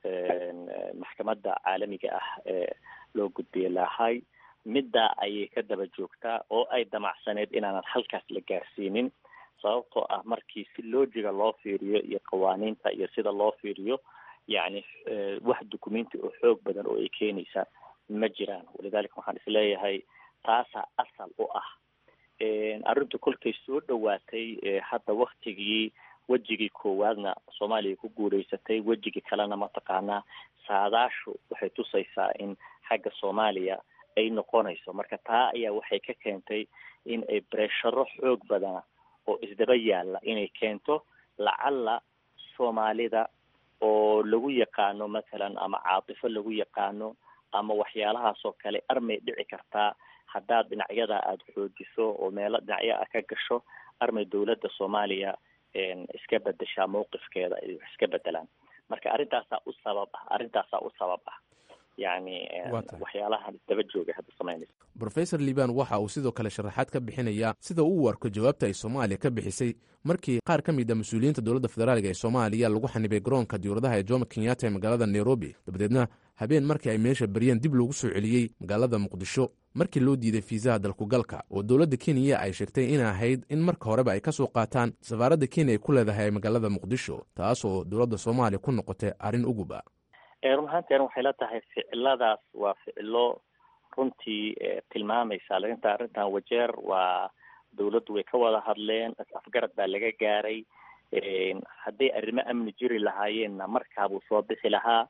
maxkamadda caalamiga ah ee loo gudbiyey lahay middaa ayay ka daba joogtaa oo ay damacsaneed inaanan halkaas la gaarsiinin sababtoo ah markii si loojiga loo fiiriyo iyo qawaaniinta iyo sida loo fiiriyo yacni wax dukumenti oo xoog badan oo ay keenaysa ma jiraan walidaalika waxaan isleeyahay taasaa asal u ah arrintu kolkay soo dhowaatay hadda waktigii wejigii koowaadna soomaaliya ku guulaysatay wejigii kalena mataqaanaa saadaashu waxay tusaysaa in xagga soomaaliya ay noqonayso marka taa ayaa waxay ka keentay in ay bresharo xoog badana oo isdaba yaalla inay keento lacalla soomaalida oo lagu yaqaano mathalan ama caatifo lagu yaqaano ama waxyaalahaas oo kale armay dhici kartaa haddaad dhinacyada aada xoojiso oo meelo dhinacyo ah ka gasho armay dowladda soomaaliya iska bedeshaa mawqifkeeda ay wax iska bedelaan marka arrintaasaa u sabab ah arrintaasaa u sabab ah yacni waxyaalaha daba jooga hadda samaynaysa brofesor liban waxa uu sidoo kale sharaxaad ka bixinayaa sida uu u arko jawaabta ay soomaaliya ka bixisay markii qaar ka mid a mas-uuliyiinta dowladda federaalga ee soomaaliya lagu xanibay garoonka diyauradaha ee jomo kenyatta ee magaalada nairobi dabadeedna habeen markii ay meesha baryeen dib loogu soo celiyey magaalada muqdisho markii loo diiday fiisaha dalkugalka oo dowladda kenya ay sheegtay in ahayd in marka horeba ay ka soo qaataan safaaradda kenya ay ku leedahay magaalada muqdisho taas oo dowladda soomaaliya ku noqotay arrin uguba run ahaanteen waxay la tahay ficiladaas waa ficilo runtii tilmaamaysa lakinta arrintan wajeer waa dowladdu way ka wada hadleen afgarad baa laga gaaray hadday arrimo amni jiri lahaayeenna markaabuu soo bixi lahaa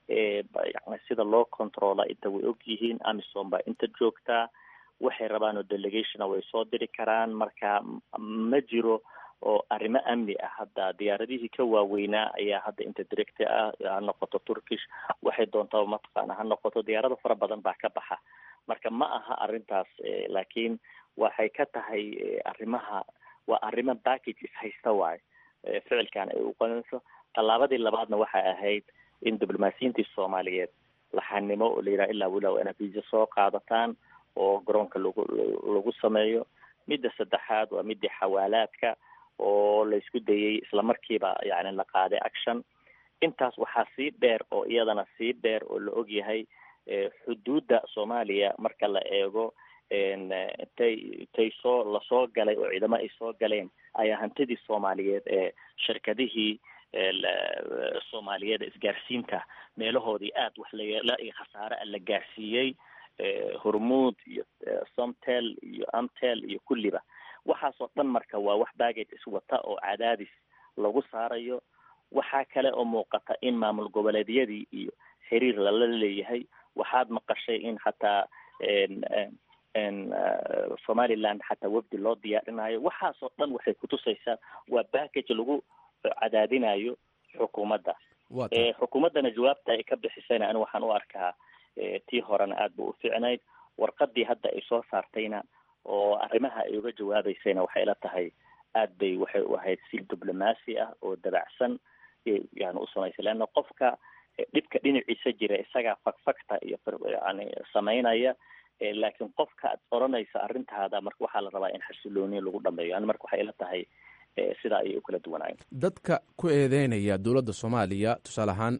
yani sida loo controla inta way og yihiin amison baa inta joogtaa waxay rabaan oo delegationa way soo diri karaan marka ma jiro oo arrimo amni ah hadda diyaaradihii ka waaweynaa ayaa hadda inta directa ah ha noqoto turkish waxay doontaa mataqaana ha noqoto diyaarado fara badan baa ka baxa marka ma aha arrintaas laakiin waxay ka tahay arrimaha waa arrimo package ishaysta waayo ficilkan ay uqanayso tallaabadii labaadna waxay ahayd in diblomaasiyiintii soomaaliyeed laxanimo oo la yidhaha ilaa wilow ina visa soo qaadataan oo garoonka lagu lagu sameeyo midda saddexaad waa midii xawaalaadka oo la isku dayay islamarkiiba yani la qaaday action intaas waxaa sii dheer oo iyadana sii dheer oo la ogyahay xuduudda soomaaliya marka la eego intay intay soo lasoo galay oo ciidamo ay soo galeen ayaa hantidii soomaaliyeed ee shirkadihii soomaaliyeed isgaarsiinta meelahoodii aad wax layeela iyo khasaare a la gaarsiiyey hormuud iyo somtel iyo amtel iyo kulliba waxaasoo dhan marka waa wax baggage iswata oo cadaadis lagu saarayo waxaa kale oo muuqata in maamul goboleedyadii iyo xiriir lala leeyahay waxaad maqashay in xataa somaliland xataa wafdi loo diyaarinayo waxaasoo dhan waxay kutusaysaa waa baggage lagu cadaadinayo xukuumadda xukuumaddana jawaabta ay ka bixisayna ani waxaan u arkaa tii horena aad ba u fiicnayd warqadii hadda ay soo saartayna oo arrimaha ay uga jawaabeysayna waxay ila tahay aad bay waxay u ahayd si diblomaasi ah oo dabacsan yani u samaysay leanna qofka dhibka dhinaciisa jira isagaa fagfagta iyo yani samaynaya laakiin qofka ad oranaysa arrintaada marka waxaa la rabaa in xasilooniya lagu dhameeyo yani marka waxay ila tahay sidaa ayay u kala duwanaayeen dadka ku eedeynaya dowladda soomaaliya tusaale ahaan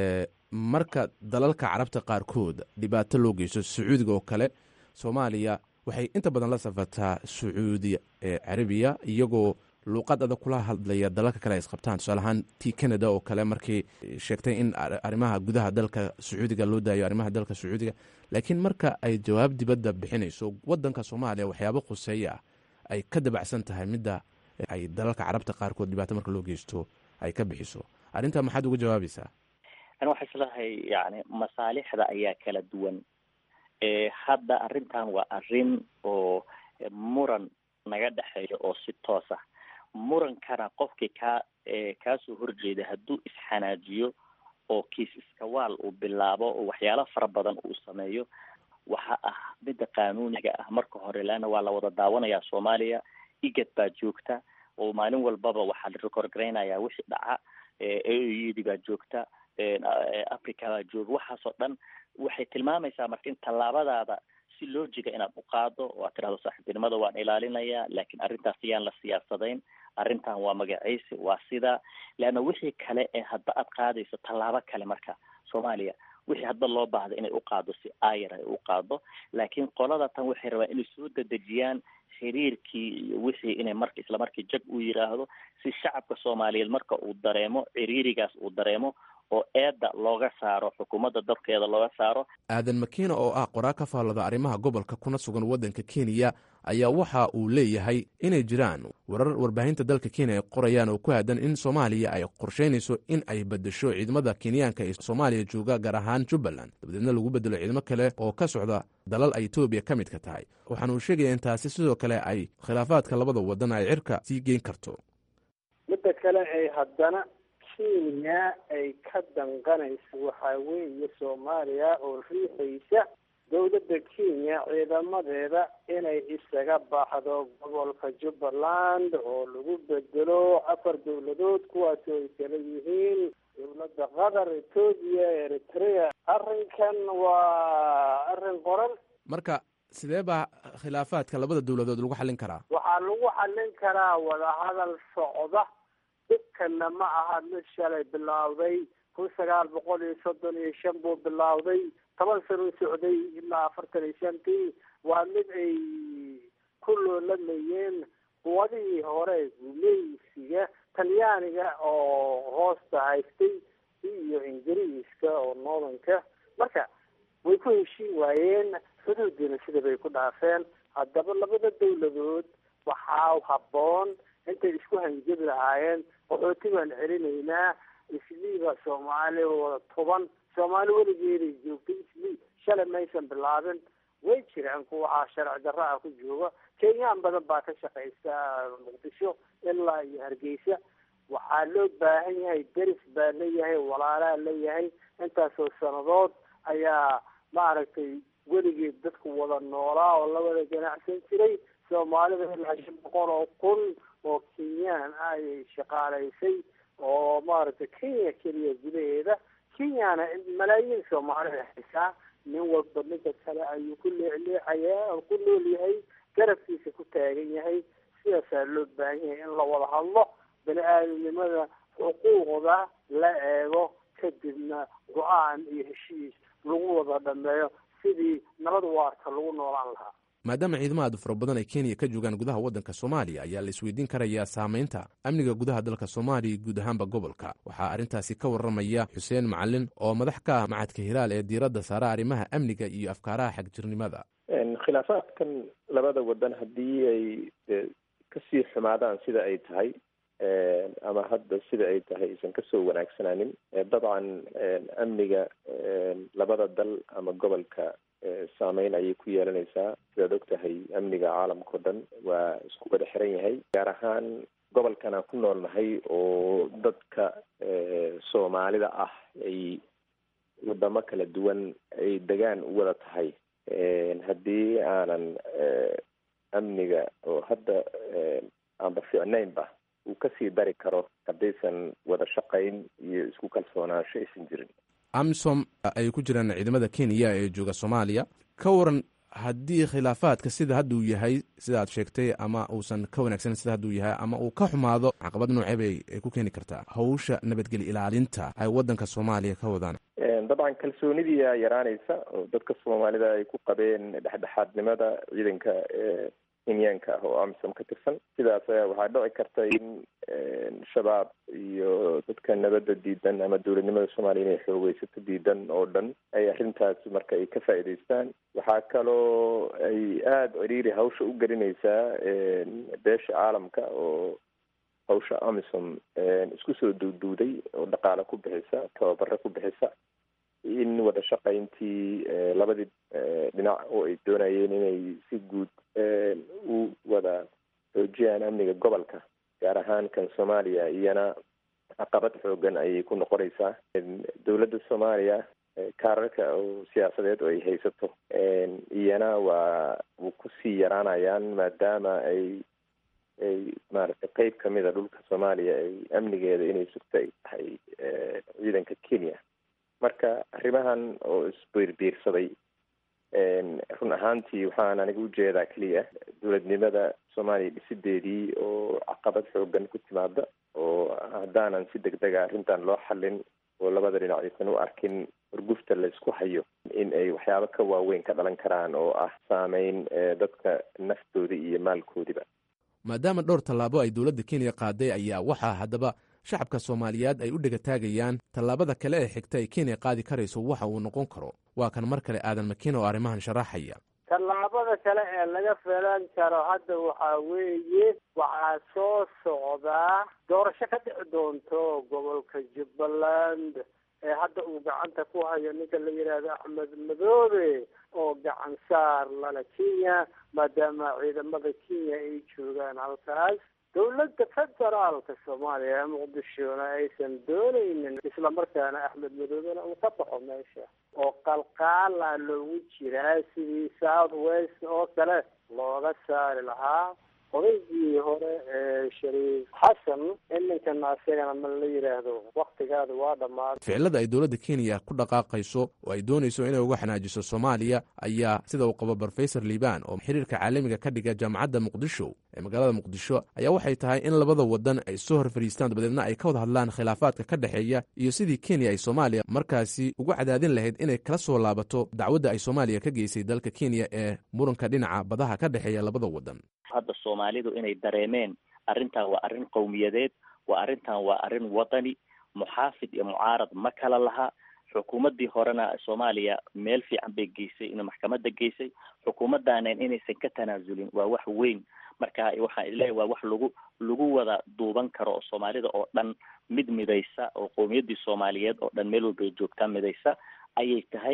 marka dalalka carabta qaarkood dhibaato loo geysto sacuudiga oo kale soomaaliya waxay inta badan la safataa sacuudi carabiya iyagoo luuqad adag kula hadlaya dalalka kale ay isqabtaan tusaale ahaan tii canada oo kale markii sheegtay in arrimaha gudaha dalka sacuudiga loo daayo arrimaha dalka sacuudiga laakiin marka ay jawaab dibadda bixinayso wadanka soomaaliya waxyaabo khuseeya ah ay ka dabacsan tahay midda ay dalalka carabta qaarkood dhibaato marka loo geysto ay ka bixiso arrintaa maxaad uga jawaabaysaa ani waxay islahay yani masaalixda ayaa kala duwan hadda arrintan waa arrin oo muran naga dhexeeya oo si toos ah murankana qofkii kaa kaasoo horjeeda hadduu isxanaajiyo oo kiis iskawaal uu bilaabo oo waxyaalo fara badan uu sameeyo waxa ah midda qaanuuniga ah marka hore leanna waa la wada daawanayaa soomaaliya igad baa joogta oo maalin walbaba waxaa la record garaynayaa wixii dhaca aoydi baa joogta africa baa jooga waxaasoo dhan waxay tilmaamaysaa marka in tallaabadaada si loojiga inaad u qaado oo aad tirahdo saaxiibtinimada waan ilaalinayaa laakiin arrintaas yaan la siyaasadayn arrintan waa magacaysi waa sidaa leanna wixii kale ee hadba aad qaadayso tallaabo kale marka soomaaliya wixii hadba loo baahda inay u qaado si ayar ay u qaado laakiin qolada tan waxay rabaan inay soo dedejiyaan xiriirkii iyo wixii inay marka isla markii jag uu yidhaahdo si shacabka soomaaliyeed marka uu dareemo ciriirigaas uu dareemo oo eedda looga saaro xukuumadda dabkeeda looga saaro aadan makiina oo ah qoraa ka faallada arrimaha gobolka kuna sugan waddanka kenya ayaa waxa uu leeyahay inay jiraan warar warbaahinta dalka kenya ay qorayaan oo ku aadan in soomaaliya ay qorsheynayso in ay bedesho ciidamada kenyaanka ee soomaaliya jooga gaar ahaan jubbaland dabadeedna lagu bedelo ciidamo kale oo ka socda dalal ay etoobiya ka midka tahay waxaana uu sheegaya in taasi sidoo kale ay khilaafaadka labada wadan ay cirka sii geyn karto midda kale ay haddana kenya ay ka danqanaysa waxaa weeye soomaaliya oo riixaysa dowladda kenya ciidamadeeda inay isaga baxdo gobolka jubbaland oo lagu bedelo afar dowladood kuwaasoo ay kala yihiin dowladda qatar etoobiya eritrea arrinkan waa arrin qoran marka sidee baa khilaafaadka labada dowladood lagu xallin karaa waxaa lagu xallin karaa wadahadal socda dhibkana ma aha mid shalay bilaawday kun sagaal boqol iyo soddon iyo shan buu bilaawday toban sano socday ilaa afartan iyo shantii waa mid ay ku loolamayeen quwadihii hore gumeysiga talyaaniga oo hoosta haystay iyo ingiriiska oo noodanka marka way ku heshiin waayeen xuduudiina sida bay ku dhaafeen haddaba labada dowladood waxaa habboon intay isku hanjabi lahaayeen qaxooti baan celinaynaa isliiba soomaali wada toban soomaali weligeeday joogtay islii shalay maysan bilaabin way jiraan kuwa sharci darra ah ku jooga kenyaan badan baa ka shaqaysta muqdisho ilaa iyo hargeysa waxaa loo baahan yahay deris baa leeyahay walaalaa leeyahay intaasoo sanadood ayaa maaragtay weligii dadku wada noolaa oo la wada ganacsan jiray soomaalida ilaa shan boqol oo kun oo kenyaan ah ayay shaqaalaysay oo maaragtay kenya keliya gudaheeda kenyana malaayiin soomaalida haysaa nin walba ninka kale ayuu ku leecleecayaa oo ku nool yahay garabkiisa ku taagan yahay sidaasaa loo baahan yahay in la wada hadlo bani aadamnimada xuquuqda la eego kadibna go-aan iyo heshiis lagu wada dhameeyo sidii nabad waarta lagu noolaan lahaa maadaama ciidamo aad u fara badan ay kenya ka joogaan gudaha waddanka soomaaliya ayaa la isweydiin karayaa saamaynta amniga gudaha dalka soomaaliya iyo guud ahaanba gobolka waxaa arrintaasi ka warramaya xuseen macalin oo madax ka ah macadka hilaal ee diiradda saara arrimaha amniga iyo afkaaraha xagjirnimada khilaafaadkan labada wadan haddii ay kasii xumaadaan sida ay tahay ama hadda sida ay tahay aysan kasoo wanaagsanaanin dabcan amniga labada dal ama gobolka saameyn ayay ku yeelanaysaa sidaad og tahay amniga caalamka o dhan waa isku wada xiran yahay gaar ahaan gobolkan aan ku noolnahay oo dadka soomaalida ah ay wadamo kala duwan ay degaan u wada tahay haddii aanan amniga oo hadda aanba fiicnaynba uu kasii dari karo haddaysan wada shaqayn iyo isku kalsoonaansho aysan jirin amisom ay ku jiraan ciidamada kenya ee jooga soomaaliya ka waran haddii khilaafaadka sida hadda uu yahay sida aad sheegtay ama uusan ka wanaagsanin sida hadda uu yahay ama uu ka xumaado caqabad noocee ay ku keeni kartaa hawsha nabadgeli ilaalinta ay waddanka soomaaliya ka wadaan dabcan kalsoonidiia yaraanaysa oo dadka soomaalida ay ku qabeen dhexdhexaadnimada ciidanka kenyaanka ah oo amisom ka tirsan sidaas ayaa waxaa dhici karta in shabaab iyo dadka nabadda diidan ama dowladnimada soomaaliya inay xoogeysato diidan oo dhan ay arrintaas marka ay ka faa'iidaystaan waxaa kaloo ay aada ciriiri hawsha u gelinaysaa beesha caalamka oo hawsha amisom isku soo duuduuday oo dhaqaale ku bixisa tababaro ku bixisa in wada shaqayntii labadii dhinac oo ay doonayeen inay si guud u wada xoojiyaan amniga gobolka gaar ahaan kan soomaaliya iyana caqabad xoogan ayay ku noqonaysaa dowladda soomaaliya kaararka oo siyaasadeed oo ay haysato iyana waa wuu kusii yaraanayaan maadaama ay ay maaragtay qeyb kamida dhulka soomaaliya ay amnigeeda inay sugto ay tahay ciidanka kenya marka arrimahan oo isbiirbiirsaday run ahaantii waxaan aniga ujeedaa keliya dowladnimada soomaaliya dhisideedii oo caqabad xoogan ku timaada oo haddaanan si deg dega arrintan loo xallin oo labada dhinac aysan u arkin urgufta la isku hayo in ay waxyaabo ka waaweyn ka dhalan karaan oo ah saameyn dadka naftooda iyo maalkoodiba maadaama dhowr tallaabo ay dowladda kenya qaaday ayaa waxaa haddaba shacabka soomaaliyeed ay u dhegataagayaan tallaabada kale ee xigta ay kenya qaadi karayso waxa uu noqon karo waa kan mar kale aadan makiina oo arrimahan sharaxaya tallaabada kale ee laga filan karo hadda waxaa weeye waxaa soo socdaa doorasho ka dhici doonto gobolka jubbaland ee hadda uu gacanta ku hayo ninka la yidhaahdo axmed madoobe oo gacan saar lala kenya maadaama ciidamada kenya ay joogaan halkaas dowladda federaalka soomaaliya ee muqdishona aysan doonaynin islamarkaana axmed madoobena uu ka baxo meesha oo qalqaala loogu jiraa sidii south west oo kale looga saari lahaa odaygii hore ee shariif xasan in ninkana asagana ma la yidhaahdo waktigaada waa dhammaaday ficilada ay dowladda kenya ku dhaqaaqayso oo ay doonayso inay uga xanaajiso soomaaliya ayaa sida uu qabo brofesor liban oo xiriirka caalamiga ka dhiga jaamacadda muqdisho ee magaalada muqdisho ayaa waxay tahay in labada wadan ay soo hor fadhiistaan dabadeedna ay ka wada hadlaan khilaafaadka ka dhexeeya iyo sidii kenya ay soomaaliya markaasi ugu cadaadin lahayd inay kala soo laabato dacwadda ay soomaaliya ka geysay dalka kenya ee muranka dhinaca badaha ka dhexeeya labada wadan hadda soomaalidu inay dareemeen arrintan waa arrin qowmiyadeed waa arrintan waa arrin wadani muxaafid iyo mucaarad ma kala laha xukuumaddii horena soomaaliya meel fiican bay geysay in maxkamadda geysay xukuumaddaaneen inaysan ka tanaasulin waa wax weyn marka waxaan isleeyahay waa wax lagu lagu wada duuban karo oo soomaalida oo dhan mid midaysa oo qowmiyaddii soomaaliyeed oo dhan meel walbay joogtaa midaysa ayay tahay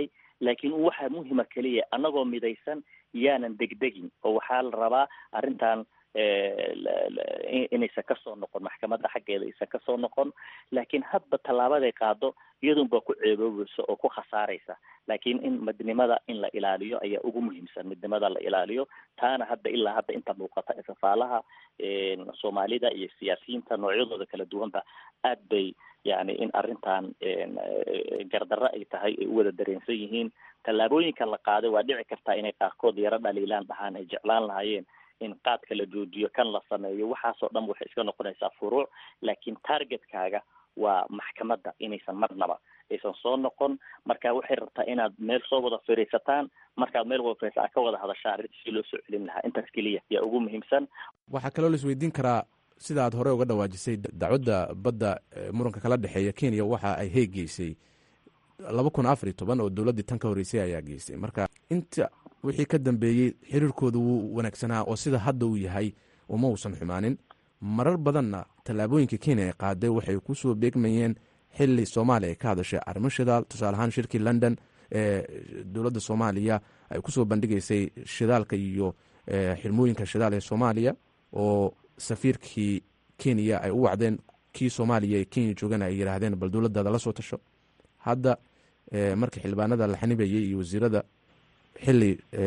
laakiin waxaa muhima keliya annagoo midaysan yaanan degdegin oo waxaa la rabaa arrintan inaysan kasoo noqon maxkamadda xaggeeda aysan kasoo noqon laakiin hadba tallaabaday qaado iyadunbaa ku ceeboobaysa oo ku khasaaraysa laakiin in midnimada in la ilaaliyo ayaa ugu muhiimsan midnimada la ilaaliyo taana hadda ilaa hadda inta muuqata safaalaha soomaalida iyo siyaasiyiinta noocyadooda kala duwanba aad bay yani in arrintan gardarro ay tahay ay u wada dareensan yihiin tallaabooyinka la qaaday waa dhici kartaa inay qaarkood yaro dhaliilaan dhahaan ay jeclaan lahaayeen in qaadka la joojiyo kan la sameeyo waxaasoo dhan waxay iska noqonaysaa furuuc laakiin targetkaaga waa maxkamadda inaysan marnaba aysan soo noqon marka waxay rabtaa inaad meel soo wada fariisataan markaad meel wada fariisa ka wada hadashaa arrinta si loo soo celin lahaa intaas keliya yaa ugu muhiimsan waxaa kaloo la isweydiin karaa sida aad hore uga dhawaajisay dacwadda badda muranka kala dhexeeya kenya waxa ay heeg geysay laba kun afar iyo toban oo dowladdii tan ka horreysay ayaa geystay marka inta wixii ka dambeeyey xiriirkooda wuu wanaagsanaa oo sida hadda uu yahay uma uusan xumaanin marar badanna tallaabooyinka kenya ay qaaday waxay ku soo beegmayeen xili soomaaliya ay ka hadashay arrimo shidaal tusaale ahaan shirkii london ee dowladda soomaaliya ay kusoo bandhigaysay shidaalka iyo xirmooyinka shidaal ee soomaaliya oo safiirkii kenya ay u wacdeen kii soomaaliya ee kenya joogana ay yidhaahdeen bal dowladdaada la soo tasho hadda markii xildhibaanada la xanibayay iyo wasiirada xili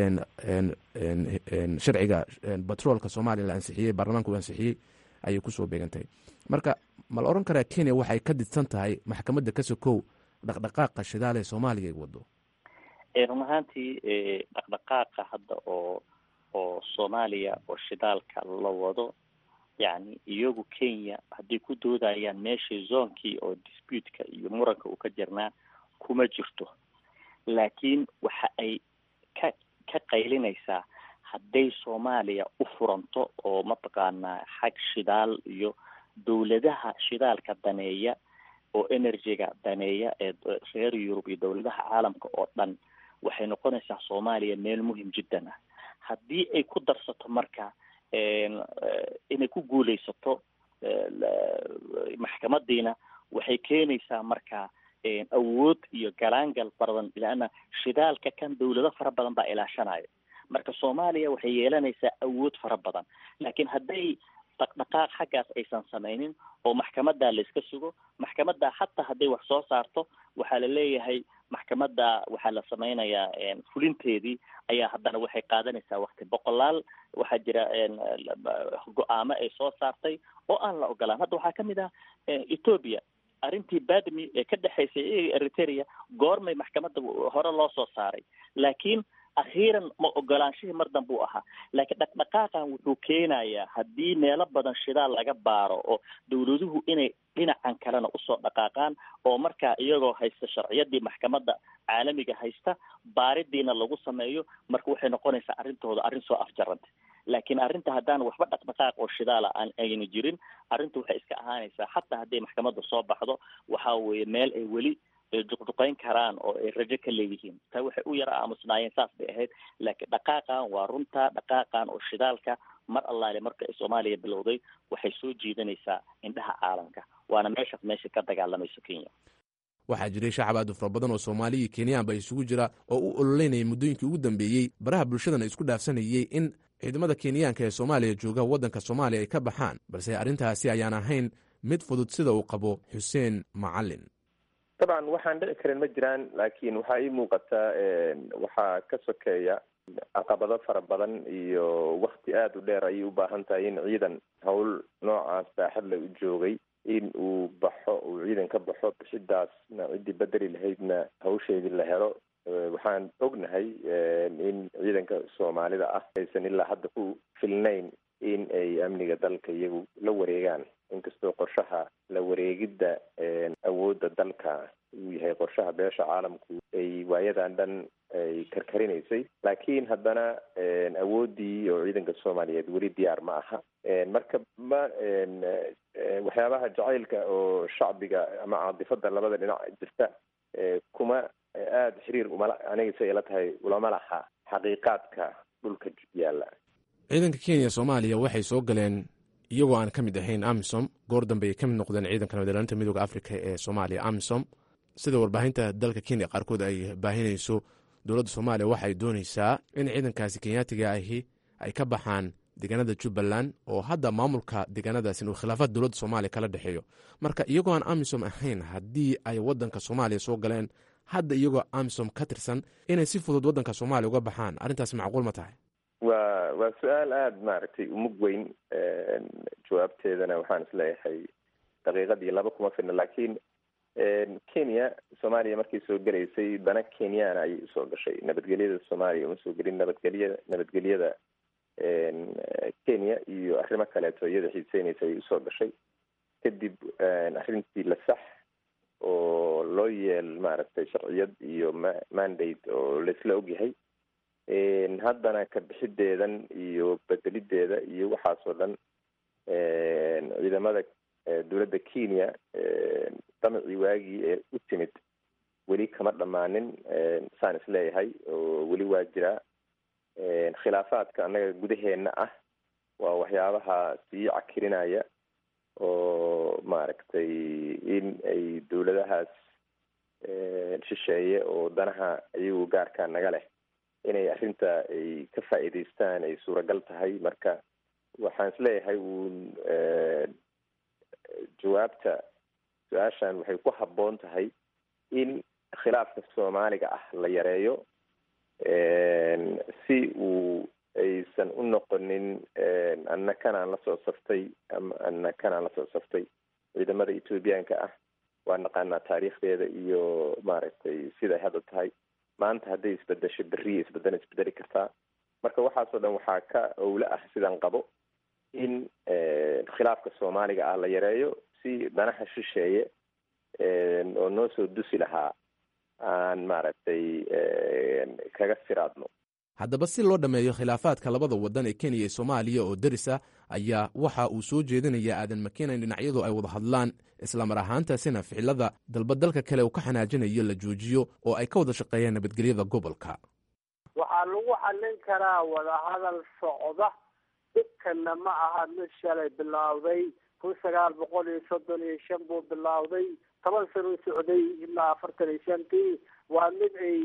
sharciga batroolka soomaaliya la ansixiyey baarlamaanka uu ansixiyey ayay kusoo beegantay marka ma la odhan karaa kenya waxay ka didsan tahay maxkamadda ka sokow dhaqdhaqaaqa shidaal ee soomaaliya ay wado run ahaantii dhaqdhaqaaqa hadda oo oo soomaaliya oo shidaalka la wado yacni iyagu kenya hadday ku doodayaan meeshii zoonkii oo disputka iyo muranka uu ka jirnaa kuma jirto laakiin waxa ay ka ka qaylinaysaa hadday soomaaliya u furanto oo mataqaanaa xag shidaal iyo dowladaha shidaalka daneeya oo energyga daneeya ee reer yurub iyo dowladaha caalamka oo dhan waxay noqonaysaa soomaaliya meel muhim jiddan ah haddii ay ku darsato marka inay ku guuleysato maxkamadiina waxay keenaysaa marka awood iyo galaangal badan leanna shidaalka kan dawlado fara badan baa ilaashanayo marka soomaaliya waxay yeelanaysaa awood fara badan laakiin hadday dhaqdhaqaaq xaggaas aysan samaynin oo maxkamadda la iska sugo maxkamadda xataa hadday wax soo saarto waxaa la leeyahay maxkamadda waxaa la sameynayaa fulinteedii ayaa haddana waxay qaadanaysaa wakti boqolaal waxaa jira go-aamo ay soo saartay oo aan la ogolaan hadda waxaa kamid ah ethoopia arrintii badmi ee ka dhexaysay iyaga eritrea goormay maxkamadda hore loo soo saaray laakiin akhiiran ma ogolaanshihii mar dambe u ahaa laakiin dhaqdhaqaaqan wuxuu keenayaa haddii meelo badan shidaal laga baaro oo dawladuhu inay dhinacan kalena usoo dhaqaaqaan oo markaa iyagoo haysta sharciyadii maxkamadda caalamiga haysta baaridiina lagu sameeyo marka waxay noqonaysaa arrintooda arrin soo afjaranta laakiin arrinta haddaan waxba dhaqdhaqaaq oo shidaala aan ayna jirin arrinta waxay iska ahaanaysaa xataa hadday maxkamadda soo baxdo waxa weeye meel ay weli juqjuqayn karaan oo ay rajo ka leeyihiin taa waxay u yara aamusnaayeen saas bay ahayd laakiin dhaqaaqan waa runta dhaqaaqan oo shidaalka mar allaale marka ay soomaaliya bilowday waxay soo jiidanaysaa indhaha caalamka waana meeshaas meesha ka dagaalamayso kenya waxaa jiray shacab aad u fara badan oo soomaaliya iyo kenyaanba isugu jira oo u ololeynayay muddooyinkii ugu dambeeyey baraha bulshadana isku dhaafsanayey in ciidamada kenyaanka ee soomaaliya jooga waddanka soomaaliya ay ka baxaan balse arrintaasi ayaan ahayn mid fudud sida uu qabo xuseen macalin dabcan waxaan dhici karin ma jiraan laakiin waxaa ii muuqataa waxaa ka sokeeya caqabado fara badan iyo wakti aada u dheer ayay u baahan tahay in ciidan howl noocaas baaxadle u joogay in uu baxo uu ciidan ka baxo bixidaasna ciddii bedeli lahaydna hawsheedii la helo waxaan ognahay in ciidanka soomaalida ah aysan ilaa hadda ku filnayn in ay amniga dalka iyagu la wareegaan inkastoo qorshaha la wareegidda awoodda dalka uu yahay qorshaha beesha caalamku ay waayadan dhan ay karkarinaysay laakiin haddana awooddii oo ciidanka soomaaliyeed weli diyaar ma aha marka ma waxyaabaha jacaylka oo shacbiga ama caadifada labada dhinac jirta kuma aada xiriir umala aniga si ay la tahay ulama laha xaqiiqaadka dhulka yaalla ciidanka kenya soomaaliya waxay soo galeen iyagoo aan ka mid ahayn amisom goor dambe ay ka mid noqdeen ciidanka nabadilaalinta midooda africa ee soomaaliya amisom sida warbaahinta dalka kenya qaarkood ay baahinayso dowladda soomaaliya waxay doonaysaa in ciidankaasi kenyaatiga ahi ay ka baxaan deegaanada jubbaland oo hadda maamulka deegaanadaas inuu khilaafaad dowladda soomaaliya kala dhexeeyo marka iyagoo aan amisom ahayn haddii ay waddanka soomaaliya soo galeen hadda iyagoo amisom ka tirsan inay si fudud waddanka soomaaliya uga baxaan arrintaas macquul ma tahay waa waa su-aal aada maaragtay umug weyn jawaabteedana waxaan isleeyahay daqiiqadii laba kuma filna laakiin kenya soomaaliya markay soo gelaysay dana kenyana ayay usoo gashay nabadgelyada soomaaliya uma soo gelin nabadgelyada nabadgelyada kenya iyo arrimo kaleeto iyada xiiseynaysa ayay usoo gashay kadib arrintii la sax oo loo yeel maaragtay sharciyad iyo ma mandate oo laisla ogyahay haddana ka bixideedan iyo bedelideeda iyo waxaas oo dhan ciidamada dowladda kenya damacii waagii ee u timid weli kama dhammaanin saan isleeyahay oo weli waa jiraa khilaafaadka annaga gudaheena ah waa waxyaabaha sii cakirinaya oo maaragtay in ay dowladahaas shisheeye oo danaha iyagu gaarkaa naga leh inay arrinta ay ka faa'iidaystaan ay suuragal tahay marka waxaan isleeyahay uun jawaabta su-aashan waxay ku habboon tahay in khilaafka soomaaliga ah la yareeyo si uu aysan u noqonin anna kanaan lasoo saftay ama anna kanaan lasoo saftay ciidamada ethoobiyaanka ah waa naqaanaa taariikhdeeda iyo maaragtay siday hadda tahay maanta hadday isbedesho beriya isbedana isbedeli kartaa marka waxaasoo dhan waxaa ka owle ah sidaan qabo in khilaafka soomaaliga ah la yareeyo si danaha shisheeye oo noo soo dusi lahaa aan maaragtay kaga siraadno haddaba si loo dhammeeyo khilaafaadka labada waddan ee kenya iyo soomaaliya oo derisa ayaa waxa uu soo jeedinayaa aadan makena in dhinacyadu ay wada hadlaan islamar ahaantaasina ficilada dalba dalka kale uu ka xanaajinayo la joojiyo oo ay ka wada shaqeeyaan nabadgelyada gobolka waxaa lagu xallin karaa wadahadal socda dhibkana ma aha mid shalay bilaawday kun sagaal boqol iyo soddon iyo shan buu bilaawday toban sano socday ilaa afartan iyo shantii waa mid ay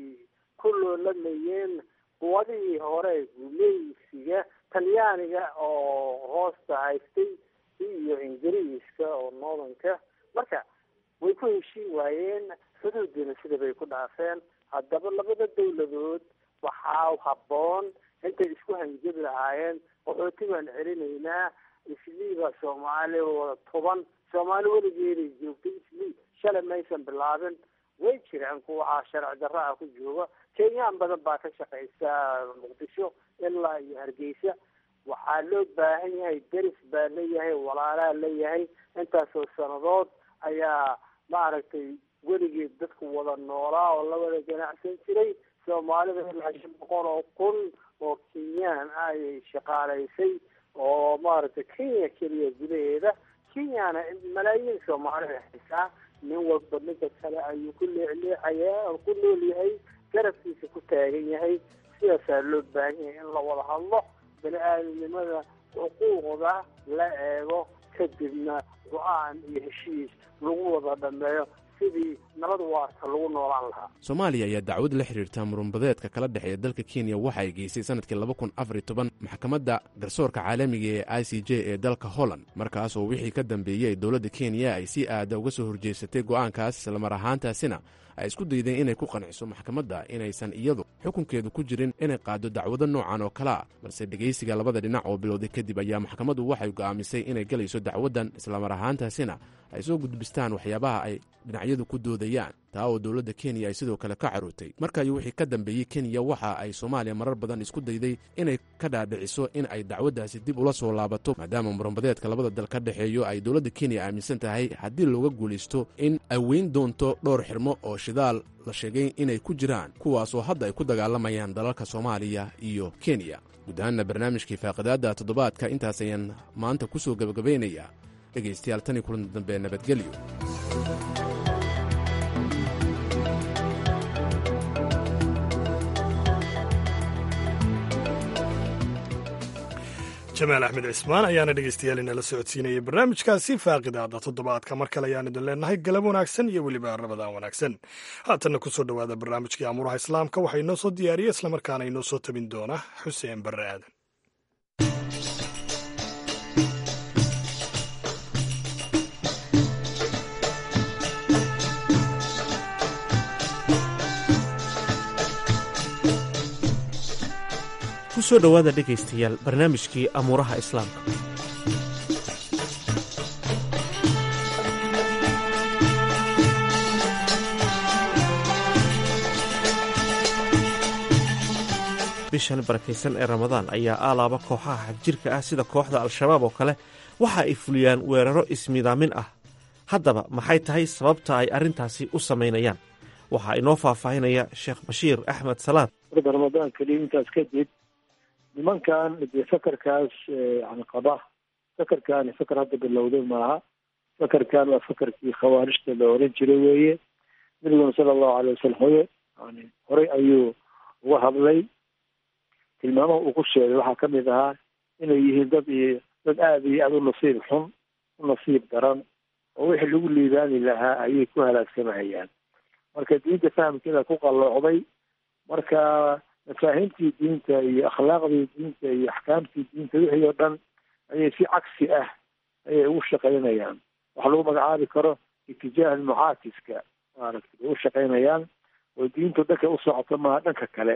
ku loolamayeen quwadihii hore gumeysiga talyaaniga oo hoosta haystay iyo ingiriiska oo noodanka marka way ku heshiin waayeen xuduudina sida bay ku dhaafeen haddaba labada dawladood waxaa habboon intay isku hanjabi lahaayeen qaxooti baan celinaynaa isliiba soomaali wada toban soomaali weligeeday joogtay islii shalay maysan bilaabin way jiraan kuwa sharci darro ah ku jooga kenyaan badan baa ka shaqaysa muqdisho ilaa iyo hargeysa waxaa loo baahan yahay deris baa leeyahay walaalaa leeyahay intaasoo sanadood ayaa maaragtay weligeed dadku wada noolaa oo la wada ganacsan jiray soomaalida ilaa shan boqol oo kun oo kenyaan ah ayay shaqaalaysay oo maaragtay kenya keliya gudaheeda kenyana malaayiin soomaalida haysaa nin walba ninka kale ayuu ku leecleecayaa oo ku nool yahay garabkiisa ku taagan yahay sidaasaa loo baahan yahay in la wada hadlo bani aadamnimada xuquuqda la eego kadibna go-aan iyo heshiis lagu wada dhameeyo sidii nabad waarta lagu noolaan lahaa soomaaliya ayaa dacwad la xiriirta murunbadeedka kala dhexeeya dalka kenya waxa ay geysay sanadkii laba kun afariy toban maxkamadda garsoorka caalamiga ee i c j ee dalka holland markaas oo wixii ka dambeeyey dowladda kenya ay si aada uga soo horjeysatay go'aankaas islamar ahaantaasina ay isku daydeen inay ku qanciso maxkamadda inaysan iyadu xukunkeedu ku jirin inay qaado dacwado noocan oo kale ah balse dhegaysiga labada dhinac oo bilowday kadib ayaa maxkamaddu waxay go'aamisay inay gelayso dacwaddan islamar ahaantaasina ay soo gudbistaan waxyaabaha ay dhinacyadu ku doodayaan taa oo dowladda kenya ay sidoo kale ka carootay markaayo wixii ka dambeeyey kenya waxa ay soomaaliya marar badan isku dayday inay ka dhaadhiciso in ay dacwaddaasi dib ula soo laabato maadaama muranbadeedka labada dal ka dhexeeyo ay dowladda kenya aaminsan tahay haddii looga guulaysto in ay weyn doonto dhowr xirmo oo shidaal la sheegay inay ku jiraan kuwaasoo hadda ay ku dagaalamayaan dalalka soomaaliya iyo kenya guud ahaanna barnaamijkii faaqidaadda toddobaadka intaas ayaan maanta ku soo gebagabaynayaa dhegaystayaal tan iyo kulan dambe nabadgelyo jamaal axmed cismaan ayaana dhegeystayaal inala socodsiinayay barnaamijkaasi faaqidaada toddobaadka mar kale ayaan idin leenahay galab wanaagsan iyo weliba rabadaan wanaagsan haatanna kusoo dhowaada barnaamijkii amuuraha islaamka waxaa inoo soo diyaariya islamarkaana inoo soo tabin doona xuseen barre aadan kusoo dhowaada dhegaystayaal barnaamijkii amuuraha islaamka bishan barakaysan ee ramadaan ayaa aalaaba kooxaha xagjirka ah sida kooxda al-shabaab oo kale waxa ay fuliyaan weeraro ismidaamin ah haddaba maxay tahay sababta ay arrintaasi u samaynayaan waxaa inoo faahfaahinaya sheekh bashiir axmed salaad marka ramadaan keliya intaas kadib nimankan dee fakarkaas yani qaba fakarkaani fakar hadda bilowday maaha fakarkan waa fakarkii khawaarijta la oran jiray weeye nabiguna sala allahu alay wasalam hoye yani horey ayuu uga hadlay tilmaamaha uu ku sheegay waxaa kamid ahaa inay yihiin dad iyo dad aada iyo aada u nasiib xun u nasiib daran oo wixii lagu liibaani lahaa ayay ku halaagsamahayaan marka diinta fahamkeeda ku qalloocday marka mafaahiimtii diinta iyo akhlaaqdii diinta iyo axkaamtii diinta wixii oo dhan ayay si cagsi ah ayay ugu shaqaynayaan waxa lagu magacaabi karo itijaah almucaakiska maaragtay bay u shaqaynayaan oo diintu dhanka u socoto maaha dhanka kale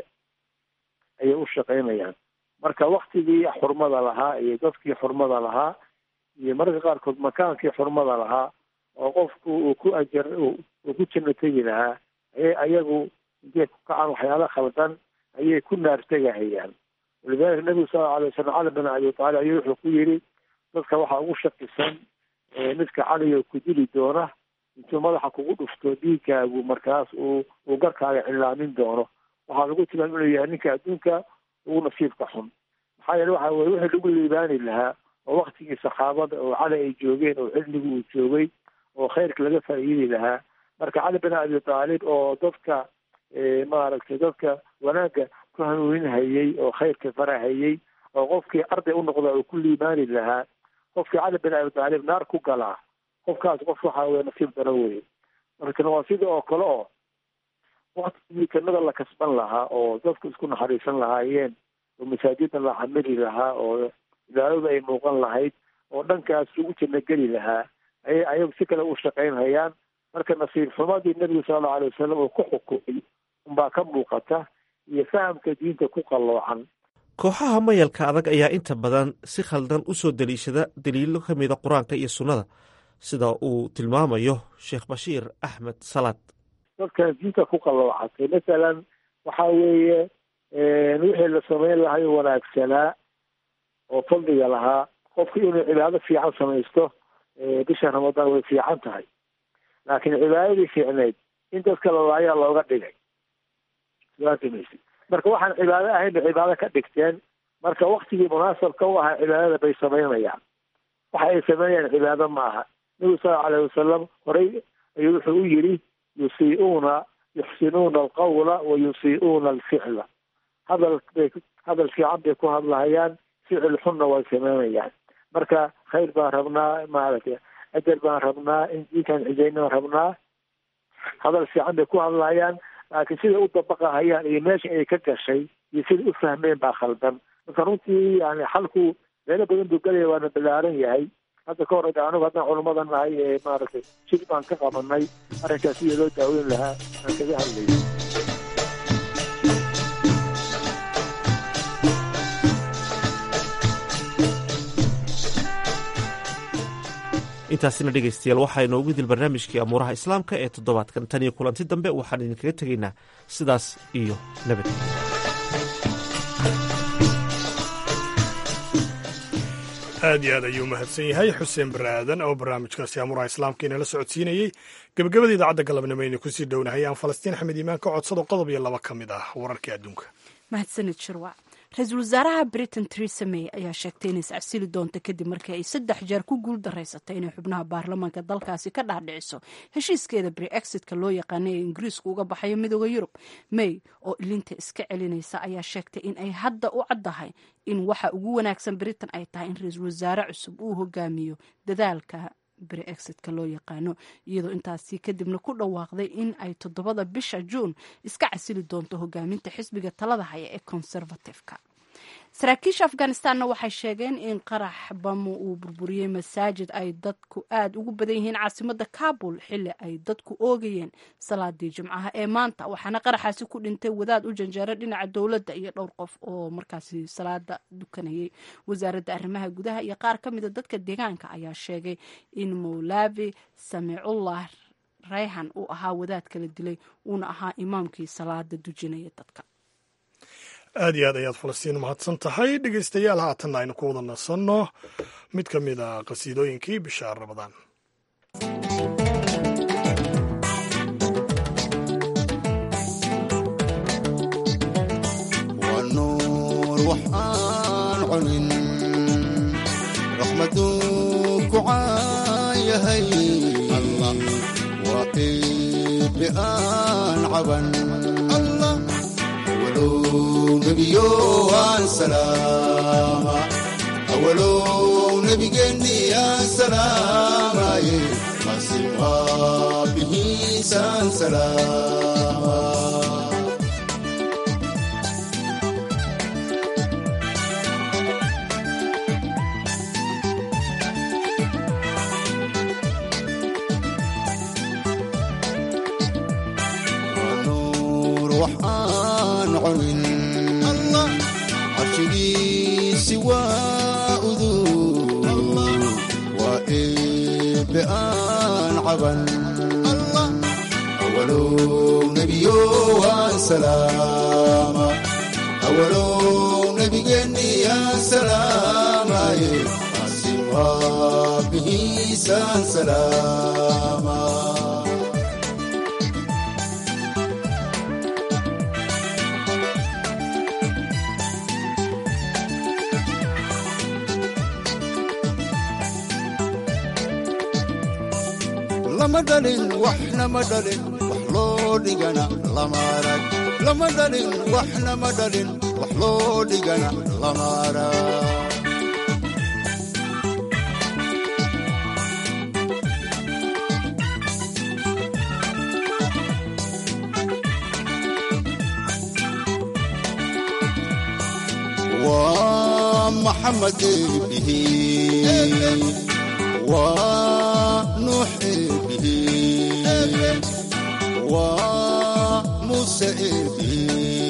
ayay u shaqaynayaan marka waktigii xurmada lahaa iyo dadkii xurmada lahaa iyo mararka qaarkood makaankii xurmada lahaa oo qofku uu ku ajar uu ku janno tegi lahaa ayay ayagu intay ku kacaan waxyaala khaldan ayay ku naartegahayaan walidalika nabigu sal lla alay wasalam cali bin abi taalib ayuu wuxuu ku yidhi dadka waxaa ugu shakisan midka caliga ku dili doona intuu madaxa kugu dhufto dhiigkaagu markaas uu uu garkaaga cilaamin doono waxaa lagu tilmaam inuu yahay ninka adduunka ugu nasiibka xun maxaa yeele waxa weye wixii lagu liibaani lahaa oo waktigii saxaabada oo cali ay joogeen oo cilmigu uu joogay oo khayrka laga faa'iidi lahaa marka cali bin abi taalib oo dadka maaragtay dadka wanaagga ku hanuuninhayey oo khayrka farahayey oo qofkii arday u noqda uu ku liibaani lahaa qofkii cali bin abi taalib naar ku galaa qofkaas qof waxa weye nasiib daro weye markana waa sida oo kale oo waktigii jannada la kasban lahaa oo dadku isku naxariisan lahaayeen oo masaajida la xamili lahaa oo ilaaladu ay muuqan lahayd oo dhankaas lagu janno geli lahaa ayay ayagu si kale u shaqaynhayaan marka nasiib xumadii nebigu sala allau alay wasalam uu ku xukumay unbaa ka muuqata iyo fahamka diinta ku qalloocan kooxaha mayalka adag ayaa inta badan si khaldan u soo deliishada daliilo ka mida qur-aanka iyo sunnada sida uu tilmaamayo sheekh bashiir axmed salaad dadkan diinta ku qalloocatay masalan waxa weeye wixii la samayn lahay wanaagsanaa oo fadliga lahaa qofku inuu cibaado fiican samaysto bisha ramadaan way fiican tahay laakiin cibaadadii fiicneyd in dadka lalaayaa looga dhigay saasamaysi marka waxaan cibaado ahayn bay cibaado ka dhigteen marka waktigii munaasabka u ahaa cibaadada bay samaynayaan waxa ay sameynayaan cibaado ma aha nabigu sal lla alayh wasalam horey ayuu wuxuu u yidhi yusii'uuna yuxsinuuna alqawla wa yusii'uuna alficla hadal bay hadal fiican bay ku hadlahayaan ficil xunna way sameynayaan marka khayr baan rabnaa maaragtay ajar baan rabnaa in diinkaan cijayna rabnaa hadal fiican bay ku hadlahayaan laakiin siday u dabaqahayaan iyo meesha ay ka gashay iyo siday u fahmeen baa khaldan marka runtii yani xalku meelo badan buu gelaya waana balaaran yahay hadda ka hor anigu haddaan culummada nahay ee maaragtay shir baan ka qabanay arrinkaas sidii loo daaweyn lahaa aan kaga hadlayay intaasina dhegaystayaal waxaa inoogu dil barnaamijkii amuuraha islaamka ee toddobaadkan tan iyo kulanti dambe waxaan idinkaga tegaynaa sidaas iyo nabad aad iyo aad ayuu mahadsan yahay xuseen bare aadan oo barnaamijkaasi amuuraha islaamka inala socodsiinayey gebagabada idaacadda galabnimo aynu kusii dhownahay aan falastiin axmed iimaan ka codsado qodob iyo laba ka mid ah wararkii adduunka mahadsanid shirwac ra-iisul wasaaraha britain theresa may ayaa sheegtay inay iscasili doonto kadib markii ay saddex jeer ku guul daraysatay inay xubnaha baarlamaanka dalkaasi ka dhaadhiciso heshiiskeeda breexitka loo yaqaanay ee ingiriisku uga baxayo midooda yurub may oo ilinta iska celinaysa ayaa sheegtay in ay hadda u caddahay in waxa ugu wanaagsan britain ay tahay in ra-iisul wasaare cusub uu hogaamiyo dadaalka breexitka loo yaqaano iyadoo intaasi kadibna ku dhawaaqday in ay toddobada bisha juun iska casili doonto hogaaminta xisbiga talada haya ee conservativeka saraakiisha afghanistanna waxay sheegeen in qarax bamo uu burburiyey masaajid ay dadku aada ugu badan yihiin caasimada kabul xili ay dadku oogayeen salaadii jimcaha ee maanta waxaana qaraxaasi ku dhintay wadaad u janjeera dhinaca dowladda iyo dhowr qof oo markaasi salaada dukanayay wasaaradda arrimaha gudaha iyo qaar ka mida dadka deegaanka ayaa sheegay in mowlavi samicullah rayhan uu ahaa wadaad kala dilay uuna ahaa imaamkii salaada dujinaya dadka aad iyo aad ayaad falastiin mahadsan tahay dhegeystayaal haatanna aynu ku wada nasanno mid ka mid a qasiidooyinkii bisha ramadaan waa nuur wax aan cunin raxmaduu ku caayahay allah waa qiibi aan caban allah nebiyo aan salaama awalow nebigeenni aan salaamaye masi waabihiisaan salaama waa nuur wax aan cunin carshigiisi waa uduu waa eebe aan caban awalow nebiyo aan salaama awalow nebigeenni aan salaamaye masi waabihiisaan salaama lama dhalin waxna ma dhalin wax loo dhigana lama arag lama dhalin waxna ma dhalin wax loo dhigana lama arag waa maxamed eebihi waa nuux eebihi waa muuse eebihi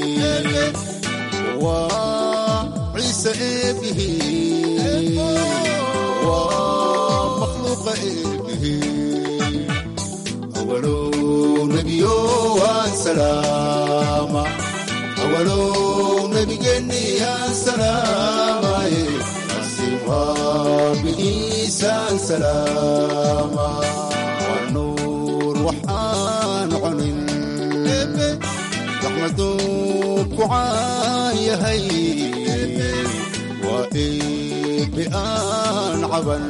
waa ciise eebihi waa makhluuqa eebihi awalow nebiyo waan salaama awalow nebigeenni aan salaamaye masi waabihiisaan salaama waa nuur wax aan cunin raxmaduu ku caayahay waa eebe aan caban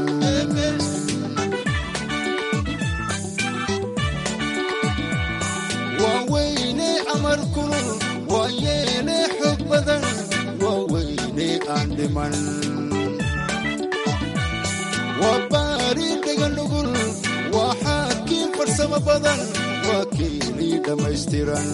waa weyne amar kulul waa yeele xog badan waa weyne aan dhiman waa baari dheganugul waa xaakiin farsamo badan waa kiilii dhammaystiran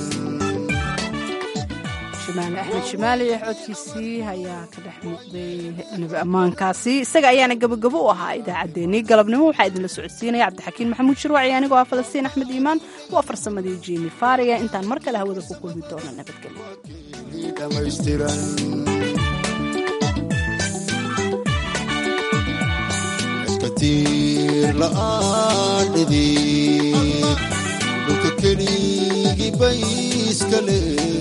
shimaale axmed shimaale codkiisii ayaa ka dhex muuqday nabi ammaankaasi isaga ayaana gabogabo u ahaa idaacaddeenii galabnimo waxaa idinla socodsiinaya cabdixakiin maxamuud shirwaci anigoo ah falastiin axmed iimaan waa farsamadii jimi faariga intaan mar kale hawada ku kulmi doono nabadgelyo dhammaystiran katiir la'aan dhidid dhulka keligii bayskale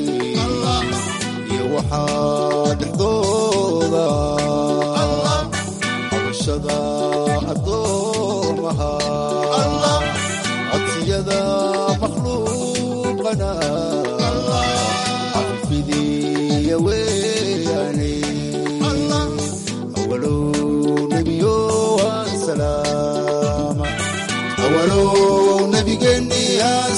iyo waxaa dhexdooda cabashada addoomaha codsiyada makhluuqana cafidiya wey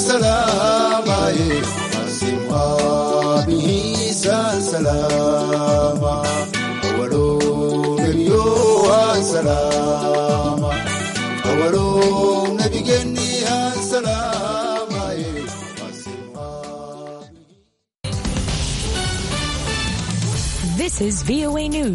salaamaye qaasim aabihiisaan salaama awalow nebiyo aan salaama awalow nebigeenni aan salaamaye This is VOA News.